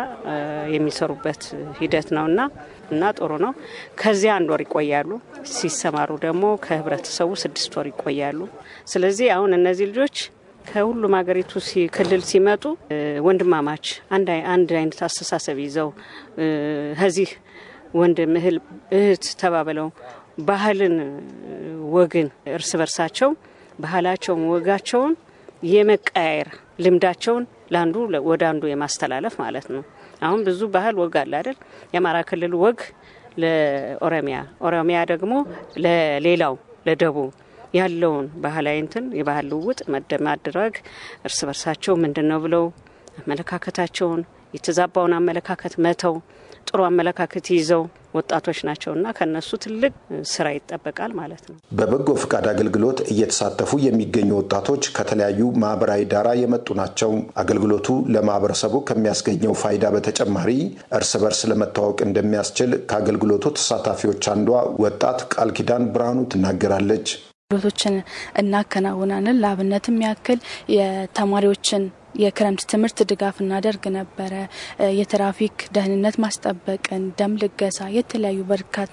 S9: የሚሰሩበት ሂደት ነውና እና ጥሩ ነው። ከዚያ አንድ ወር ይቆያሉ። ሲሰማሩ ደግሞ ከህብረተሰቡ ስድስት ወር ይቆያሉ። ስለዚህ አሁን እነዚህ ልጆች ከሁሉም ሀገሪቱ ክልል ሲመጡ ወንድማማች አንድ አይነት አስተሳሰብ ይዘው ከዚህ ወንድም እህት ተባብለው ባህልን፣ ወግን እርስ በርሳቸው ባህላቸውን፣ ወጋቸውን የመቀያየር ልምዳቸውን ለአንዱ ወደ አንዱ የማስተላለፍ ማለት ነው። አሁን ብዙ ባህል ወግ አለ አይደል? የአማራ ክልል ወግ ለኦሮሚያ፣ ኦሮሚያ ደግሞ ለሌላው ለደቡብ ያለውን ባህላዊ እንትን የባህል ልውውጥ ማድረግ እርስ በርሳቸው ምንድን ነው ብለው አመለካከታቸውን የተዛባውን አመለካከት መተው ጥሩ አመለካከት ይዘው ወጣቶች ናቸውና ከነሱ ትልቅ ስራ ይጠበቃል ማለት ነው።
S6: በበጎ ፍቃድ አገልግሎት እየተሳተፉ የሚገኙ ወጣቶች ከተለያዩ ማህበራዊ ዳራ የመጡ ናቸው። አገልግሎቱ ለማህበረሰቡ ከሚያስገኘው ፋይዳ በተጨማሪ እርስ በርስ ለመተዋወቅ እንደሚያስችል ከአገልግሎቱ ተሳታፊዎች አንዷ ወጣት ቃል ኪዳን ብርሃኑ ትናገራለች።
S26: አገልግሎቶችን እናከናውናለን። ለአብነትም ያክል የተማሪዎችን የክረምት ትምህርት ድጋፍ እናደርግ ነበረ። የትራፊክ ደህንነት ማስጠበቅን፣ ደም ልገሳ፣ የተለያዩ በርካታ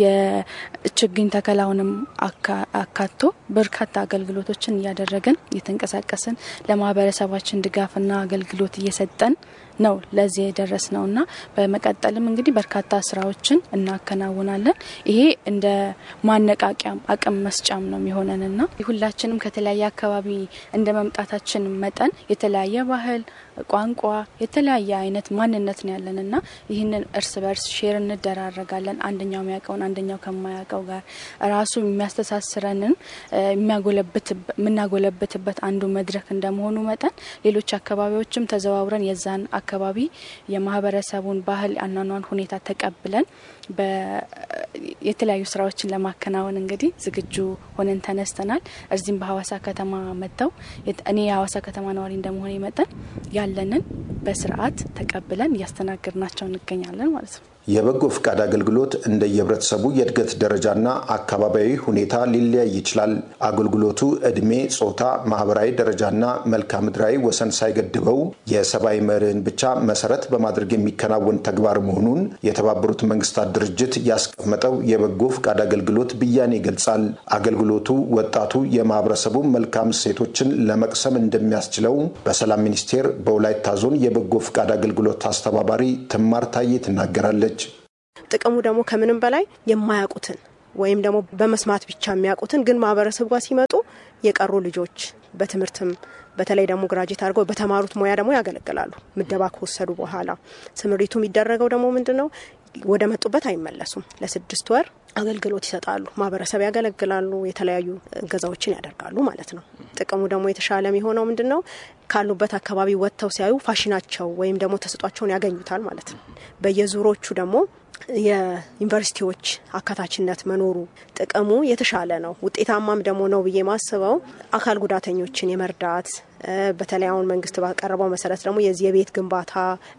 S26: የችግኝ ተከላውንም አካቶ በርካታ አገልግሎቶችን እያደረግን እየተንቀሳቀስን ለማህበረሰባችን ድጋፍና አገልግሎት እየሰጠን ነው ለዚህ የደረስ ነው እና በመቀጠልም እንግዲህ በርካታ ስራዎችን እናከናውናለን። ይሄ እንደ ማነቃቂያም አቅም መስጫም ነው የሚሆነንና ሁላችንም ከተለያየ አካባቢ እንደ መምጣታችን መጠን የተለያየ ባህል፣ ቋንቋ፣ የተለያየ አይነት ማንነት ነው ያለን እና ይህንን እርስ በርስ ሼር እንደራረጋለን። አንደኛው የሚያውቀውን አንደኛው ከማያውቀው ጋር ራሱ የሚያስተሳስረንን የምናጎለብትበት አንዱ መድረክ እንደመሆኑ መጠን ሌሎች አካባቢዎችም ተዘዋውረን የዛን አካባቢ የማህበረሰቡን ባህል አኗኗን ሁኔታ ተቀብለን የተለያዩ ስራዎችን ለማከናወን እንግዲህ ዝግጁ ሆነን ተነስተናል። እዚህም በሀዋሳ ከተማ መጥተው እኔ የሀዋሳ ከተማ ነዋሪ እንደመሆነ መጠን ያለንን በስርዓት ተቀብለን እያስተናገድናቸው እንገኛለን ማለት ነው።
S6: የበጎ ፍቃድ አገልግሎት እንደየህብረተሰቡ የእድገት ደረጃና አካባቢያዊ ሁኔታ ሊለያይ ይችላል። አገልግሎቱ እድሜ፣ ጾታ፣ ማህበራዊ ደረጃና መልክዓ ምድራዊ ወሰን ሳይገድበው የሰብአዊ መርህን ብቻ መሰረት በማድረግ የሚከናወን ተግባር መሆኑን የተባበሩት መንግስታት ድርጅት ያስቀመጠው የበጎ ፍቃድ አገልግሎት ብያኔ ይገልጻል። አገልግሎቱ ወጣቱ የማህበረሰቡ መልካም እሴቶችን ለመቅሰም እንደሚያስችለው በሰላም ሚኒስቴር በወላይታ ዞን የበጎ ፍቃድ አገልግሎት አስተባባሪ ትማር ታዬ ትናገራለች።
S10: ጥቅሙ ደግሞ ከምንም በላይ የማያውቁትን ወይም ደግሞ በመስማት ብቻ የሚያውቁትን ግን ማህበረሰቡ ጋር ሲመጡ የቀሩ ልጆች በትምህርትም በተለይ ደግሞ ግራጅት አድርገው በተማሩት ሙያ ደግሞ ያገለግላሉ። ምደባ ከወሰዱ በኋላ ስምሪቱ የሚደረገው ደግሞ ምንድን ነው? ወደ መጡበት አይመለሱም። ለስድስት ወር አገልግሎት ይሰጣሉ። ማህበረሰብ ያገለግላሉ። የተለያዩ እገዛዎችን ያደርጋሉ ማለት ነው። ጥቅሙ ደግሞ የተሻለ የሚሆነው ምንድን ነው? ካሉበት አካባቢ ወጥተው ሲያዩ ፋሽናቸው ወይም ደግሞ ተሰጧቸውን ያገኙታል ማለት ነው። በየዙሮቹ ደግሞ የዩኒቨርሲቲዎች አካታችነት መኖሩ ጥቅሙ የተሻለ ነው። ውጤታማም ደግሞ ነው ብዬ ማስበው አካል ጉዳተኞችን የመርዳት በተለይ አሁን መንግስት ባቀረበው መሰረት ደግሞ የዚህ የቤት ግንባታ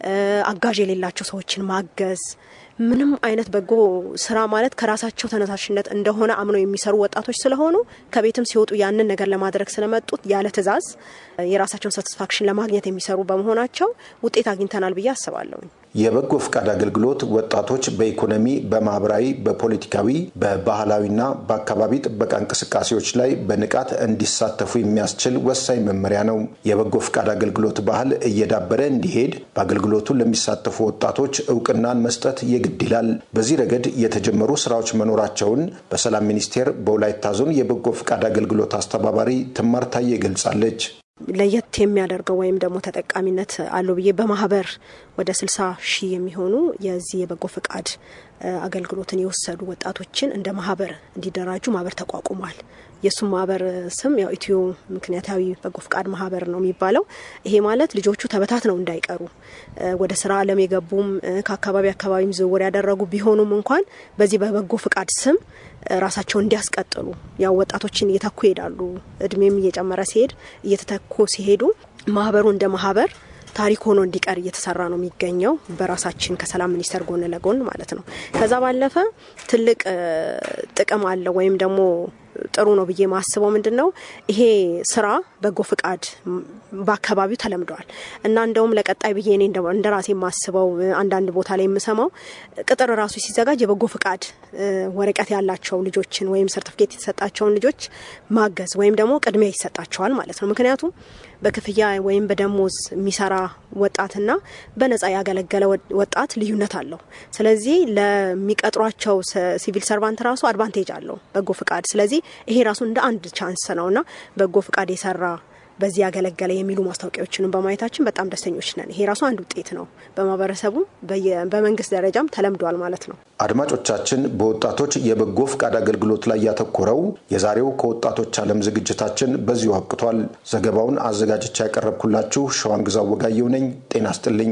S10: አጋዥ የሌላቸው ሰዎችን ማገዝ ምንም አይነት በጎ ስራ ማለት ከራሳቸው ተነሳሽነት እንደሆነ አምነው የሚሰሩ ወጣቶች ስለሆኑ ከቤትም ሲወጡ ያንን ነገር ለማድረግ ስለመጡት ያለ ትዕዛዝ የራሳቸውን ሳቲስፋክሽን ለማግኘት የሚሰሩ በመሆናቸው ውጤት አግኝተናል ብዬ አስባለሁ።
S6: የበጎ ፍቃድ አገልግሎት ወጣቶች በኢኮኖሚ፣ በማህበራዊ፣ በፖለቲካዊ፣ በባህላዊና በአካባቢ ጥበቃ እንቅስቃሴዎች ላይ በንቃት እንዲሳተፉ የሚያስችል ወሳኝ መመሪያ ነው። የበጎ ፍቃድ አገልግሎት ባህል እየዳበረ እንዲሄድ በአገልግሎቱ ለሚሳተፉ ወጣቶች እውቅናን መስጠት የግድ ይላል። በዚህ ረገድ የተጀመሩ ስራዎች መኖራቸውን በሰላም ሚኒስቴር በወላይታ ዞን የበጎ ፍቃድ አገልግሎት አስተባባሪ ትማር ታዬ ገልጻለች።
S10: ለየት የሚያደርገው ወይም ደግሞ ተጠቃሚነት አለው ብዬ በማህበር ወደ ስልሳ ሺህ የሚሆኑ የዚህ የበጎ ፍቃድ አገልግሎትን የወሰዱ ወጣቶችን እንደ ማህበር እንዲደራጁ ማህበር ተቋቁሟል። የእሱም ማህበር ስም ያው ኢትዮ ምክንያታዊ በጎ ፍቃድ ማህበር ነው የሚባለው። ይሄ ማለት ልጆቹ ተበታትነው እንዳይቀሩ ወደ ስራ አለም የገቡም ከአካባቢ አካባቢም ዝውውር ያደረጉ ቢሆኑም እንኳን በዚህ በበጎ ፍቃድ ስም ራሳቸውን እንዲያስቀጥሉ ያው ወጣቶችን እየተኩ ይሄዳሉ። እድሜም እየጨመረ ሲሄድ እየተተኩ ሲሄዱ ማህበሩ እንደ ማህበር ታሪክ ሆኖ እንዲቀር እየተሰራ ነው የሚገኘው በራሳችን ከሰላም ሚኒስቴር ጎን ለጎን ማለት ነው። ከዛ ባለፈ ትልቅ ጥቅም አለው ወይም ደግሞ ጥሩ ነው ብዬ ማስበው ምንድን ነው ይሄ ስራ በጎ ፍቃድ በአካባቢው ተለምደዋል እና እንደውም ለቀጣይ ብዬ እኔ እንደ ራሴ የማስበው አንዳንድ ቦታ ላይ የምሰማው ቅጥር ራሱ ሲዘጋጅ የበጎ ፍቃድ ወረቀት ያላቸው ልጆችን ወይም ሰርቲፊኬት የተሰጣቸውን ልጆች ማገዝ ወይም ደግሞ ቅድሚያ ይሰጣቸዋል ማለት ነው። ምክንያቱም በክፍያ ወይም በደሞዝ የሚሰራ ወጣትና በነጻ ያገለገለ ወጣት ልዩነት አለው። ስለዚህ ለሚቀጥሯቸው ሲቪል ሰርቫንት ራሱ አድቫንቴጅ አለው በጎ ፍቃድ። ስለዚህ ይሄ ራሱ እንደ አንድ ቻንስ ነውና በጎ ፍቃድ የሰራ በዚህ ያገለገለ የሚሉ ማስታወቂያዎችንም በማየታችን በጣም ደስተኞች ነን። ይሄ ራሱ አንድ ውጤት ነው። በማህበረሰቡ በመንግስት ደረጃም ተለምዷል ማለት ነው።
S6: አድማጮቻችን፣ በወጣቶች የበጎ ፍቃድ አገልግሎት ላይ ያተኮረው የዛሬው ከወጣቶች ዓለም ዝግጅታችን በዚሁ አብቅቷል። ዘገባውን አዘጋጅቻ ያቀረብኩላችሁ ሸዋንግዛው ወጋየው ነኝ። ጤና ስጥልኝ።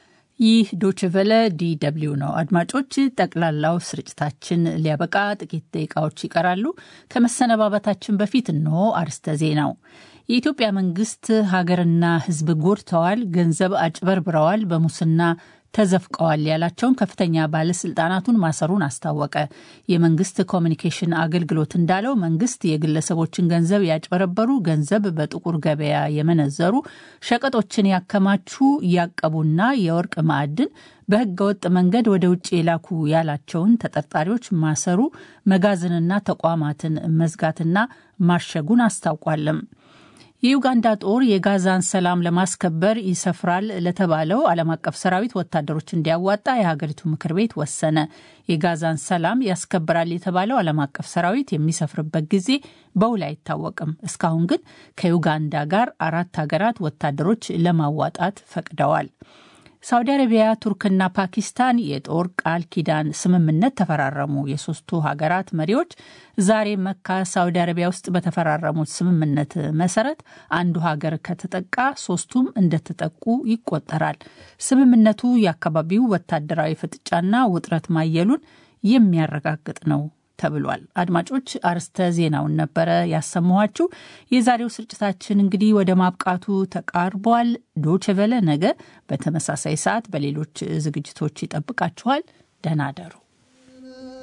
S3: ይህ ዶችቨለ ዲደብሊው ነው። አድማጮች፣ ጠቅላላው ስርጭታችን ሊያበቃ ጥቂት ደቂቃዎች ይቀራሉ። ከመሰነባበታችን በፊት እንሆ አርስተ ዜናው። የኢትዮጵያ መንግስት ሀገርና ሕዝብ ጎድተዋል፣ ገንዘብ አጭበርብረዋል፣ በሙስና ተዘፍቀዋል ያላቸውን ከፍተኛ ባለስልጣናቱን ማሰሩን አስታወቀ። የመንግስት ኮሚኒኬሽን አገልግሎት እንዳለው መንግስት የግለሰቦችን ገንዘብ ያጭበረበሩ፣ ገንዘብ በጥቁር ገበያ የመነዘሩ፣ ሸቀጦችን ያከማቹ፣ ያቀቡና የወርቅ ማዕድን በህገወጥ መንገድ ወደ ውጭ የላኩ ያላቸውን ተጠርጣሪዎች ማሰሩ፣ መጋዘንና ተቋማትን መዝጋትና ማሸጉን አስታውቋለም። የዩጋንዳ ጦር የጋዛን ሰላም ለማስከበር ይሰፍራል ለተባለው ዓለም አቀፍ ሰራዊት ወታደሮች እንዲያዋጣ የሀገሪቱ ምክር ቤት ወሰነ። የጋዛን ሰላም ያስከብራል የተባለው ዓለም አቀፍ ሰራዊት የሚሰፍርበት ጊዜ በውል አይታወቅም። እስካሁን ግን ከዩጋንዳ ጋር አራት ሀገራት ወታደሮች ለማዋጣት ፈቅደዋል። ሳውዲ አረቢያ፣ ቱርክና ፓኪስታን የጦር ቃል ኪዳን ስምምነት ተፈራረሙ። የሶስቱ ሀገራት መሪዎች ዛሬ መካ ሳውዲ አረቢያ ውስጥ በተፈራረሙት ስምምነት መሰረት አንዱ ሀገር ከተጠቃ ሶስቱም እንደተጠቁ ይቆጠራል። ስምምነቱ የአካባቢው ወታደራዊ ፍጥጫና ውጥረት ማየሉን የሚያረጋግጥ ነው ተብሏል። አድማጮች አርስተ ዜናውን ነበረ ያሰማኋችሁ። የዛሬው ስርጭታችን እንግዲህ ወደ ማብቃቱ ተቃርቧል። ዶችቨለ ነገ በተመሳሳይ ሰዓት በሌሎች ዝግጅቶች ይጠብቃችኋል። ደህና አደሩ።